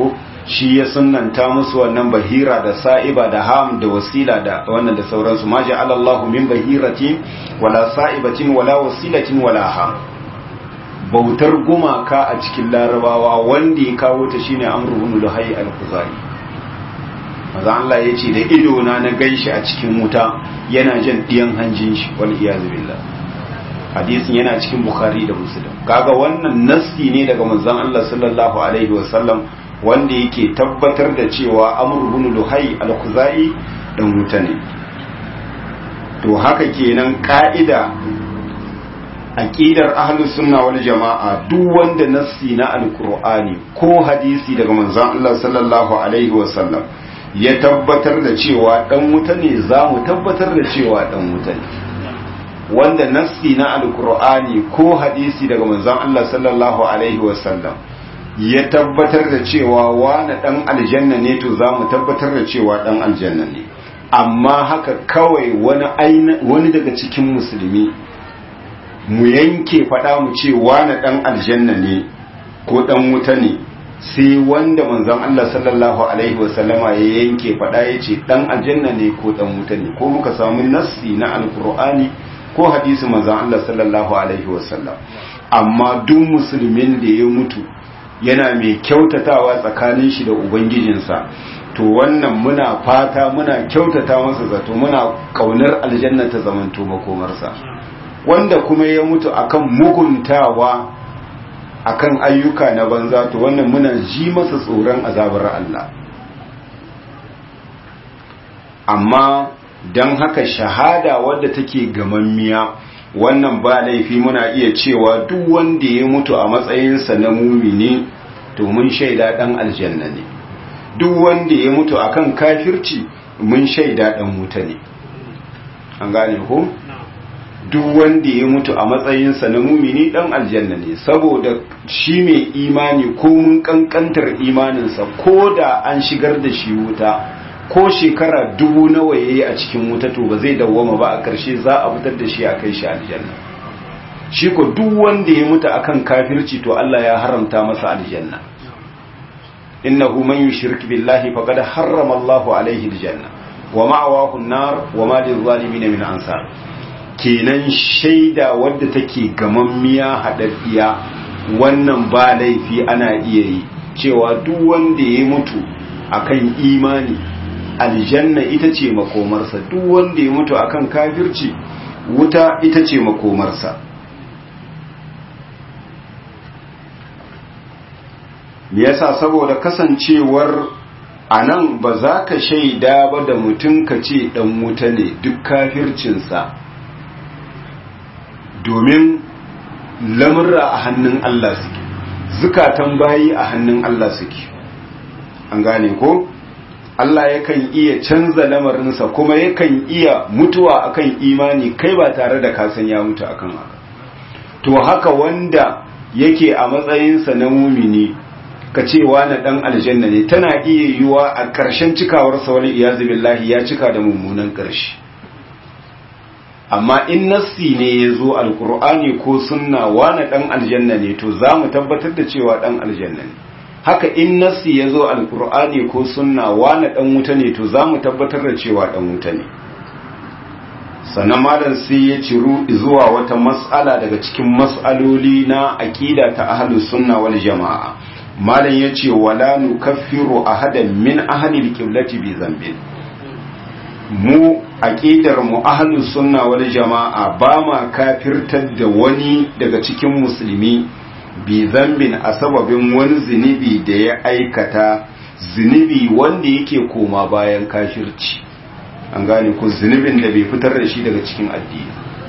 shi ya sunnanta musu wannan bahira da sa'iba da ham da wasila da wannan da sauransu ma ja'ala Allahu min bahiratin wala sa'ibatin wala wasilatin wala ham bautar gumaka a cikin larabawa wanda ya kawo ta shine amru ibn luhai al-khuzai maza Allah ya ce da ido na na ganshi a cikin wuta yana jan diyan hanjin shi wal iyazu billah hadisin yana cikin bukhari da muslim kaga wannan nassi ne daga manzon Allah sallallahu alaihi wasallam wanda yake tabbatar da cewa amr ibn luhai al-khuzai dan wuta ne to haka kenan ka'ida aqidar ahlus sunna wal jama'a duk wanda nassi na alqur'ani ko hadisi daga manzon Allah sallallahu alaihi wasallam ya tabbatar da cewa dan wuta ne za mu tabbatar da cewa dan wuta ne wanda nassi na alqur'ani ko hadisi daga manzon Allah sallallahu alaihi wasallam ya tabbatar da cewa wani dan aljanna ne to za mu tabbatar da cewa dan aljanna ne amma haka kawai wani wani daga cikin musulmi mu yanke faɗa mu ce wani ɗan aljanna ne ko ɗan wuta ne sai wanda manzon Allah sallallahu alaihi wasallama ya yanke faɗa ya ce ɗan aljanna ne ko ɗan wuta ne ko muka samu nassi na alkur'ani ko hadisi manzon Allah sallallahu alaihi wasallam amma duk musulmin da ya mutu yana mai kyautatawa tsakanin shi da ubangijinsa to wannan muna fata muna kyautata masa zato muna kaunar aljanna ta zamanto makomarsa wanda kuma ya mutu akan muguntawa akan ayyuka na banza to wannan muna ji masa tsoron azabar Allah amma don haka shahada wadda take gamammiya wannan ba laifi muna iya cewa duk wanda ya mutu a matsayinsa na mumini to mun shaida dan aljanna ne duk wanda ya mutu akan kafirci mun shaida dan wuta ne an gane ko duk wanda ya mutu a matsayinsa na mumini dan aljanna ne saboda shi mai imani ko mun kankantar imaninsa ko da an shigar da shi wuta ko shekara dubu nawa yayi a cikin wuta to ba zai dawwama ba a ƙarshe za a fitar da shi a kai shi aljanna shi ko duk wanda ya mutu akan kafirci to Allah ya haramta masa aljanna innahu man yushrik billahi faqad harrama Allahu alaihi aljanna wa ma'awahu an-nar wa ma lil-zalimin min ansar kenan shaida wadda take gamammiya haɗaɗɗiya wannan ba laifi ana iya yi cewa duk wanda ya mutu akan imani aljanna ita ce makomarsa duk wanda ya mutu akan kafirci wuta ita ce makomarsa me yasa saboda kasancewar a nan ba za ka shaida ba da mutum ka ce ɗan wuta ne duk kafircinsa domin lamurra a hannun Allah suke zukatan bayi a hannun Allah suke an gane ko Allah yakan iya canza lamarinsa kuma yakan iya mutuwa akan imani kai ba tare da kasan ya mutu akan haka to haka wanda yake a matsayinsa na mumini ka ce na dan aljanna ne tana iya yiwa a ƙarshen cikawarsa wani iyazu billahi ya cika da mummunan ƙarshe amma in nassi ne ya zo alkur'ani ko sunna wane dan aljanna ne to za mu tabbatar da cewa dan aljanna ne haka in nassi ya zo alkur'ani ko sunna wane dan wuta ne to za mu tabbatar da cewa dan wuta ne sannan malam sai ya ciru zuwa wata mas'ala daga cikin mas'aloli na aqida ta ahlus sunna wal jama'a malam yace wala nukaffiru ahadan min ahli alqiblati bi zambin mu aqidar mu ahlus sunna wal jama'a ba ma kafirtar da wani daga cikin musulmi bi zambin a sababin wani zunubi da ya aikata zunubi wanda yake koma bayan kafirci an gane ku zunubin da bai fitar da shi daga cikin addini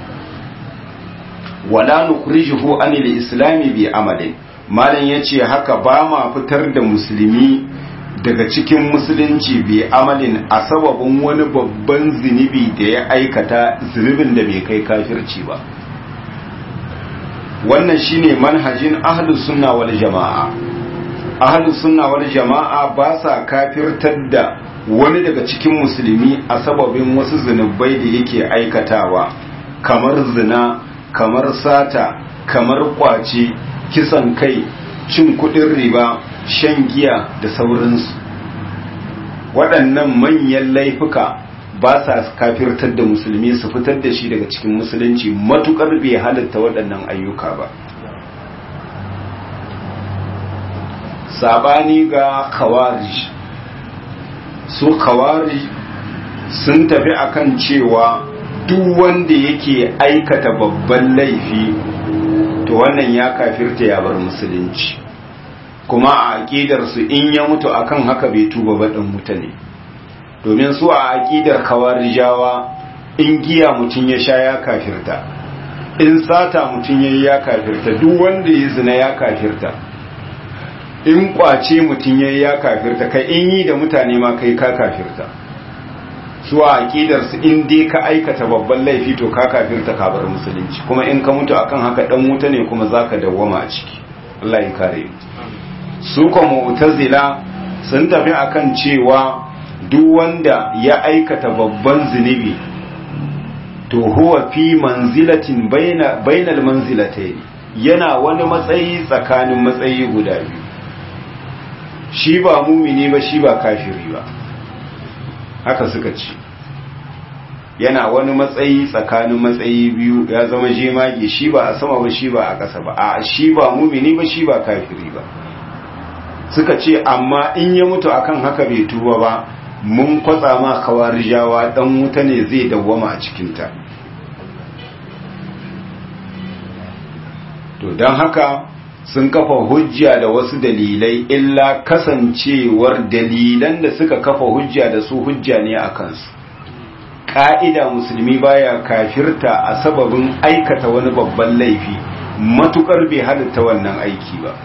wala nukhrijuhu anil islami bi amalin malam yace haka ba ma fitar da musulmi daga cikin musulunci bi amalin a sababin wani babban zunubi da ya aikata zunubin da bai kai kafirci ba wannan shine manhajin ahlus sunna wal jama'a ahlus sunna wal jama'a ba sa kafirtar da wani daga cikin musulmi a sababin wasu zunubai da yake aikatawa kamar zina kamar sata kamar kwace kisan kai cin kudin riba shan giya da sauransu waɗannan manyan laifuka ba sa kafirtar da musulmi su fitar da shi daga cikin musulunci matukar bai halatta waɗannan ayyuka ba sabani ga kawari su kawari sun tafi akan cewa duk wanda yake aikata babban laifi to wannan ya kafirta ya bar musulunci kuma a aƙidarsu in ya mutu akan haka bai tuba ba ɗan mutane domin su a aƙidar kawarijawa in giya mutum ya sha ya kafirta in sata mutum ya yi ya kafirta duk wanda ya zina ya kafirta in kwace mutum ya yi ya kafirta kai in yi da mutane ma kai ka kafirta su a aƙidarsu in dai ka aikata babban laifi to ka kafirta ka bar musulunci kuma in ka mutu akan haka ɗan wuta ne kuma za ka dawwama a ciki Allah ya kare su kuma mu'tazila sun tafi akan cewa duk wanda ya aikata babban zunubi to huwa fi manzilatin baina bainal manzilatayn yana wani matsayi tsakanin matsayi guda biyu shi ba mumini ba shi ba kafiri ba haka suka ce yana wani matsayi tsakanin matsayi biyu ya zama jemage shi ba a sama ba shi ba a ƙasa ba a shi ba mumini ba shi ba kafiri ba suka ce amma in ya mutu akan haka bai tuba ba mun kwatsa ma kawarijawa dan wuta ne zai dawwama a cikinta to don haka sun kafa hujja da wasu dalilai illa kasancewar dalilan da suka kafa hujja da su hujja ne a kansu ƙa'ida musulmi baya kafirta a sababin aikata wani babban laifi matukar bai halitta wannan aiki ba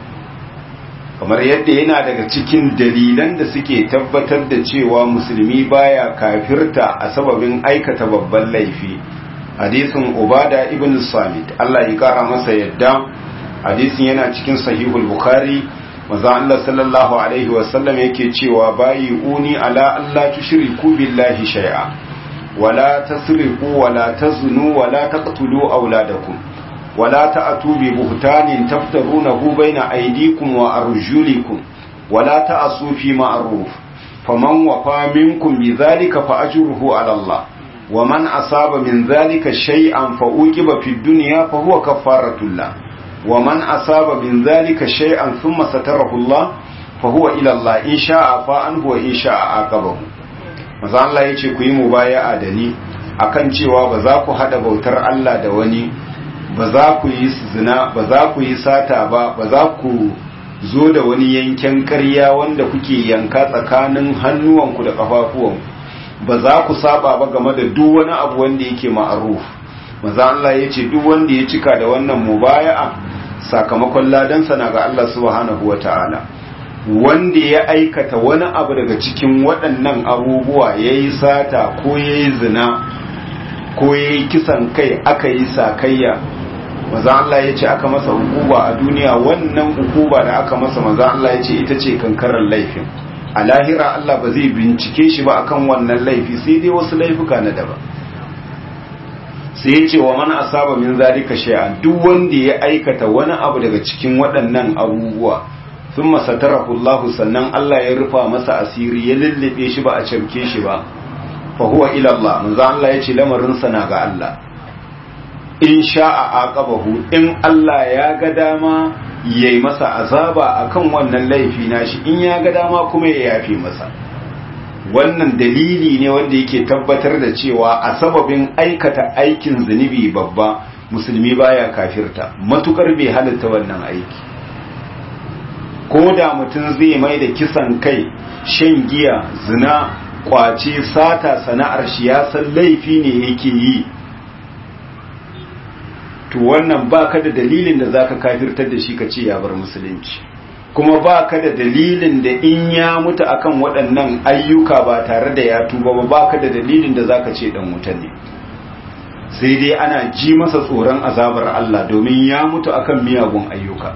kamar yadda yana daga cikin dalilan da suke tabbatar da cewa musulmi baya kafirta a sababin aikata babban laifi hadisin ubada ibn samit Allah ya kara masa yadda hadisin yana cikin sahihul bukhari manzo Allah sallallahu alaihi wasallam yake cewa bayi uni ala Allah tushriku billahi shay'a wala tasriqu wala taznu wala taqtulu auladakum ولا تأتوا ببهتان تفترونه بين أيديكم وأرجلكم ولا تأسوا في معروف فمن وفى منكم بذلك فأجره على الله ومن أصاب من ذلك شيئا فأوجب في الدنيا فهو كفارة الله ومن أصاب من ذلك شيئا ثم ستره الله فهو إلى الله إن شاء فأنه وإن شاء عاقبه maza Allah ya ce ku yi mubaya'a da ni akan cewa ba za ku hada bautar Allah da wani ba za ku yi zina ba za ku yi sata ba ba za ku zo da wani yanken ƙarya wanda kuke yanka tsakanin hannuwanku da ƙafafuwanku ba za ku saba ba game da duk wani abu wanda yake ma'aruf maza Allah ya ce duk wanda ya cika da wannan mubaya'a sakamakon ladansa na ga Allah subhanahu wa ta'ala wanda ya aikata wani abu daga cikin waɗannan abubuwa ya yi sata ko ya yi zina ko ya yi kisan kai aka yi sakayya maza Allah ya ce aka masa hukuba a duniya wannan hukuba da aka masa maza Allah ya ce ita ce kankarar laifin a lahira Allah ba zai bincike shi ba akan wannan laifi sai dai wasu laifuka na daban sai ya ce wa mana asaba min zalika shay'an duk wanda ya aikata wani abu daga cikin waɗannan abubuwa thumma satarahu Allah sannan Allah ya rufa masa asiri ya lullube shi ba a camke shi ba fa huwa ila Allah manzo Allah ya ce lamarin sa na ga Allah in sha'a aqabahu in Allah ya ga dama yayi masa azaba akan wannan laifi nashi in ya ga dama kuma ya yafe masa wannan dalili ne wanda yake tabbatar da cewa a sababin aikata aikin zunubi babba musulmi baya kafirta matukar bai halatta wannan aiki ko da mutum zai mai da kisan kai shan giya zina kwace sata sana'ar shi ya san laifi ne yake yi to wannan ba ka da dalilin da za ka kafirtar da shi ka ce ya bar musulunci kuma ba ka da dalilin da in ya mutu akan waɗannan ayyuka ba tare da ya tuba ba ba ka da dalilin da za ka ce ɗan wuta ne sai dai ana ji masa tsoron azabar Allah domin ya mutu akan miyagun ayyuka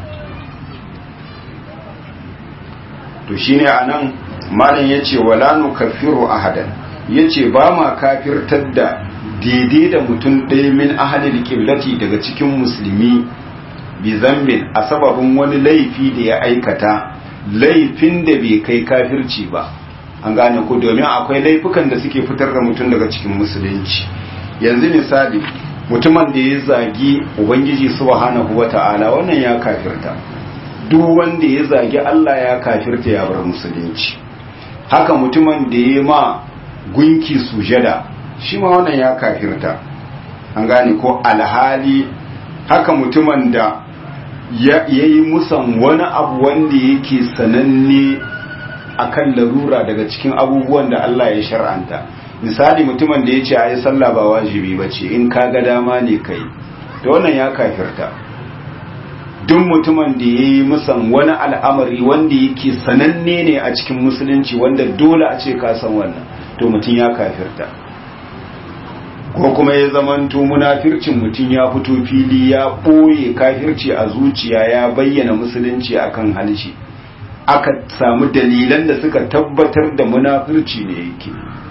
to shine anan malam yace wala nukaffiru ahadan yace ba ma kafirtar da daidai da mutum ɗaya min ahalil kiblati daga cikin musulmi bi zambin a sababin wani laifi da ya aikata laifin da bai kai kafirci ba an gane ko domin akwai laifukan da suke fitar da mutum daga cikin musulunci yanzu misali mutumin da ya zagi ubangiji subhanahu wata'ala wannan ya kafirta duk wanda ya zagi Allah ya kafirta ya bar musulunci haka mutumin da ya ma gunki sujada shi ma wannan ya kafirta an gane ko alhali haka mutumin da ya yi musan wani abu wanda yake sananne akan larura daga cikin abubuwan da Allah ya shar'anta misali mutumin da ya ce a yi sallah ba wajibi ba ce in ka ga dama ne kai da wannan ya kafirta duk mutumin da ya yi musan wani al'amari wanda yake sananne ne a cikin musulunci wanda dole a ce ka san wannan to mutum ya kafirta ko kuma ya zamanto munafircin mutum ya fito fili ya ɓoye kafirci a zuciya ya bayyana musulunci akan halshi aka samu dalilan da suka tabbatar da munafirci ne yake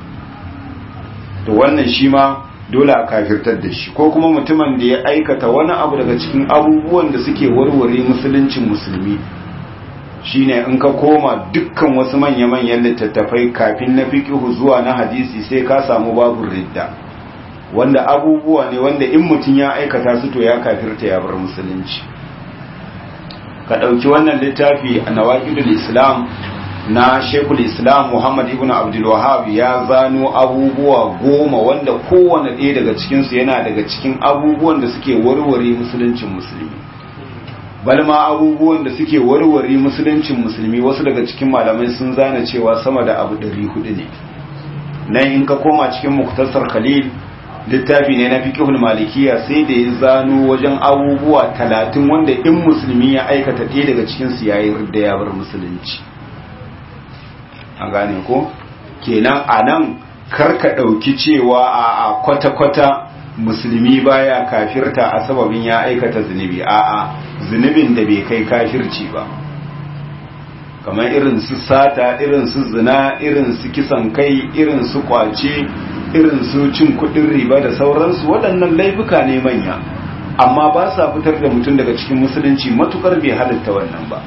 to wannan shi ma dole a kafirtar da shi ko kuma mutumin da ya aikata wani abu daga cikin abubuwan da suke warware musuluncin musulmi shine in ka koma dukkan wasu manya-manyan littattafai kafin na fiqihu zuwa na hadisi sai ka samu babu ridda wanda abubuwa ne wanda in mutum ya aikata su to ya kafirta ya bar musulunci ka ɗauki wannan littafi a nawaqidul islam na shekul islam muhammad ibn abdul wahab ya zano abubuwa goma wanda kowane ɗaya daga cikinsu yana daga cikin abubuwan da suke warware musuluncin musulmi balma abubuwan da suke warware musuluncin musulmi wasu daga cikin malamai sun zana cewa sama da abu 400 ne nan in ka koma cikin muktasar khalil littafi ne na fiqhul malikiya sai da ya zano wajen abubuwa talatin wanda in musulmi ya aikata ɗaya daga cikin su yayi da ya bar musulunci an gane ko kenan anan karka ɗauki cewa a kwata-kwata musulmi baya kafirta a sababin ya aikata zunubi a'a zunubin da bai kai kafirci ba kamar irin su sata irin su zina irin su kisan kai irin su kwace irin su cin kudin riba da sauransu waɗannan laifuka ne manya amma ba sa fitar da mutum daga cikin musulunci matukar bai halitta wannan ba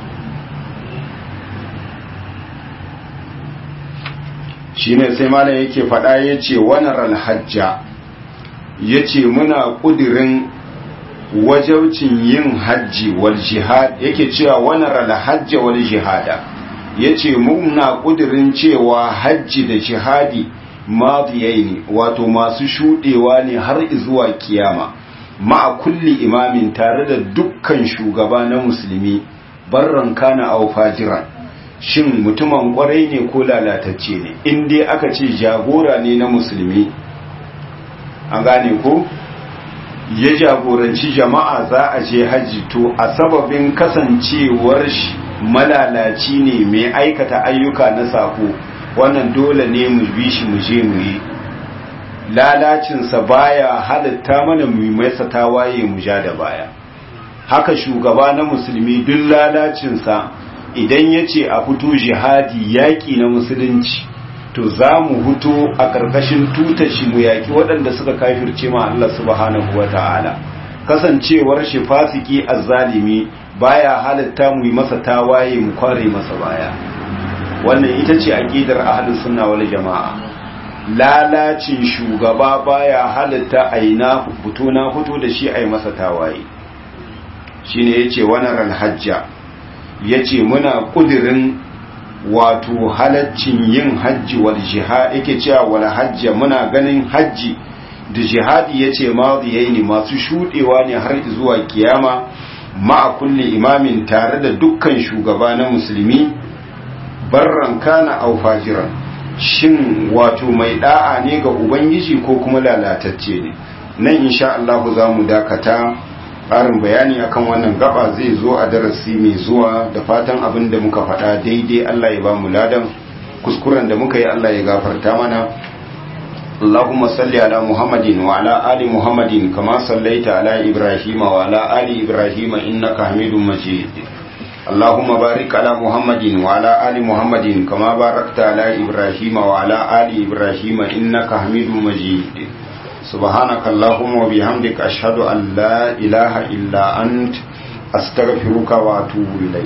shine sai malam yake faɗa ya ce wanar alhajja ya ce muna ƙudirin wajaucin yin hajji wal jihad yake cewa wanar alhajja wal jihada ya ce muna ƙudirin cewa hajji da jihadi madiyai ne wato masu shuɗewa ne har zuwa kiyama ma'a kulli imamin tare da dukkan shugaba na musulmi barran kana au fajiran shin mutumin kwarai ne ko lalatacce ne in dai aka ce jagora ne na musulmi an gane ko ya jagoranci jama'a za a je hajji to a sababin kasancewar shi malalaci ne mai aikata ayyuka na sako wannan dole ne mu bi shi mu je mu yi lalacinsa baya halitta mana mu masa tawaye mu ja da baya haka shugaba na musulmi duk lalacinsa idan ya ce a fito jihadi yaƙi na musulunci to za mu huto a ƙarƙashin tutar shi mu yaƙi waɗanda suka kafirce ma Allah subhanahu wa ta'ala kasancewar shi fasiki azzalimi baya halitta mu yi masa tawaye mu kware masa baya wannan ita ce aqidar ahlus sunna wal jama'a lalacin shugaba baya halitta aina fito na fito da shi ai masa tawaye shine yace wannan hajja yace muna kudirin wato halaccin yin hajji wal jihad yake cewa wal hajja muna ganin hajji da jihadi yace madiyaini masu shudewa ne har zuwa kiyama ma'a kulli imamin tare da dukkan shugaba na musulmi barran kana au fajiran shin wato mai da'a ne ga ubangiji ko kuma lalatacce ne nan insha Allah za mu dakata ƙarin bayani akan wannan gaba zai zo a darasi mai zuwa da fatan abin da muka faɗa daidai Allah ya ba mu ladan kuskuren da muka yi Allah ya gafarta mana اللهم صل على محمد وعلى آل محمد كما صليت على إبراهيم وعلى آل إبراهيم إنك حميد مجيد اللهم بارك على محمد وعلى آل محمد كما باركت على إبراهيم وعلى آل إبراهيم إنك حميد مجيد سبحانك اللهم وبحمدك أشهد أن لا إله إلا أنت أستغفرك وأتوب إليك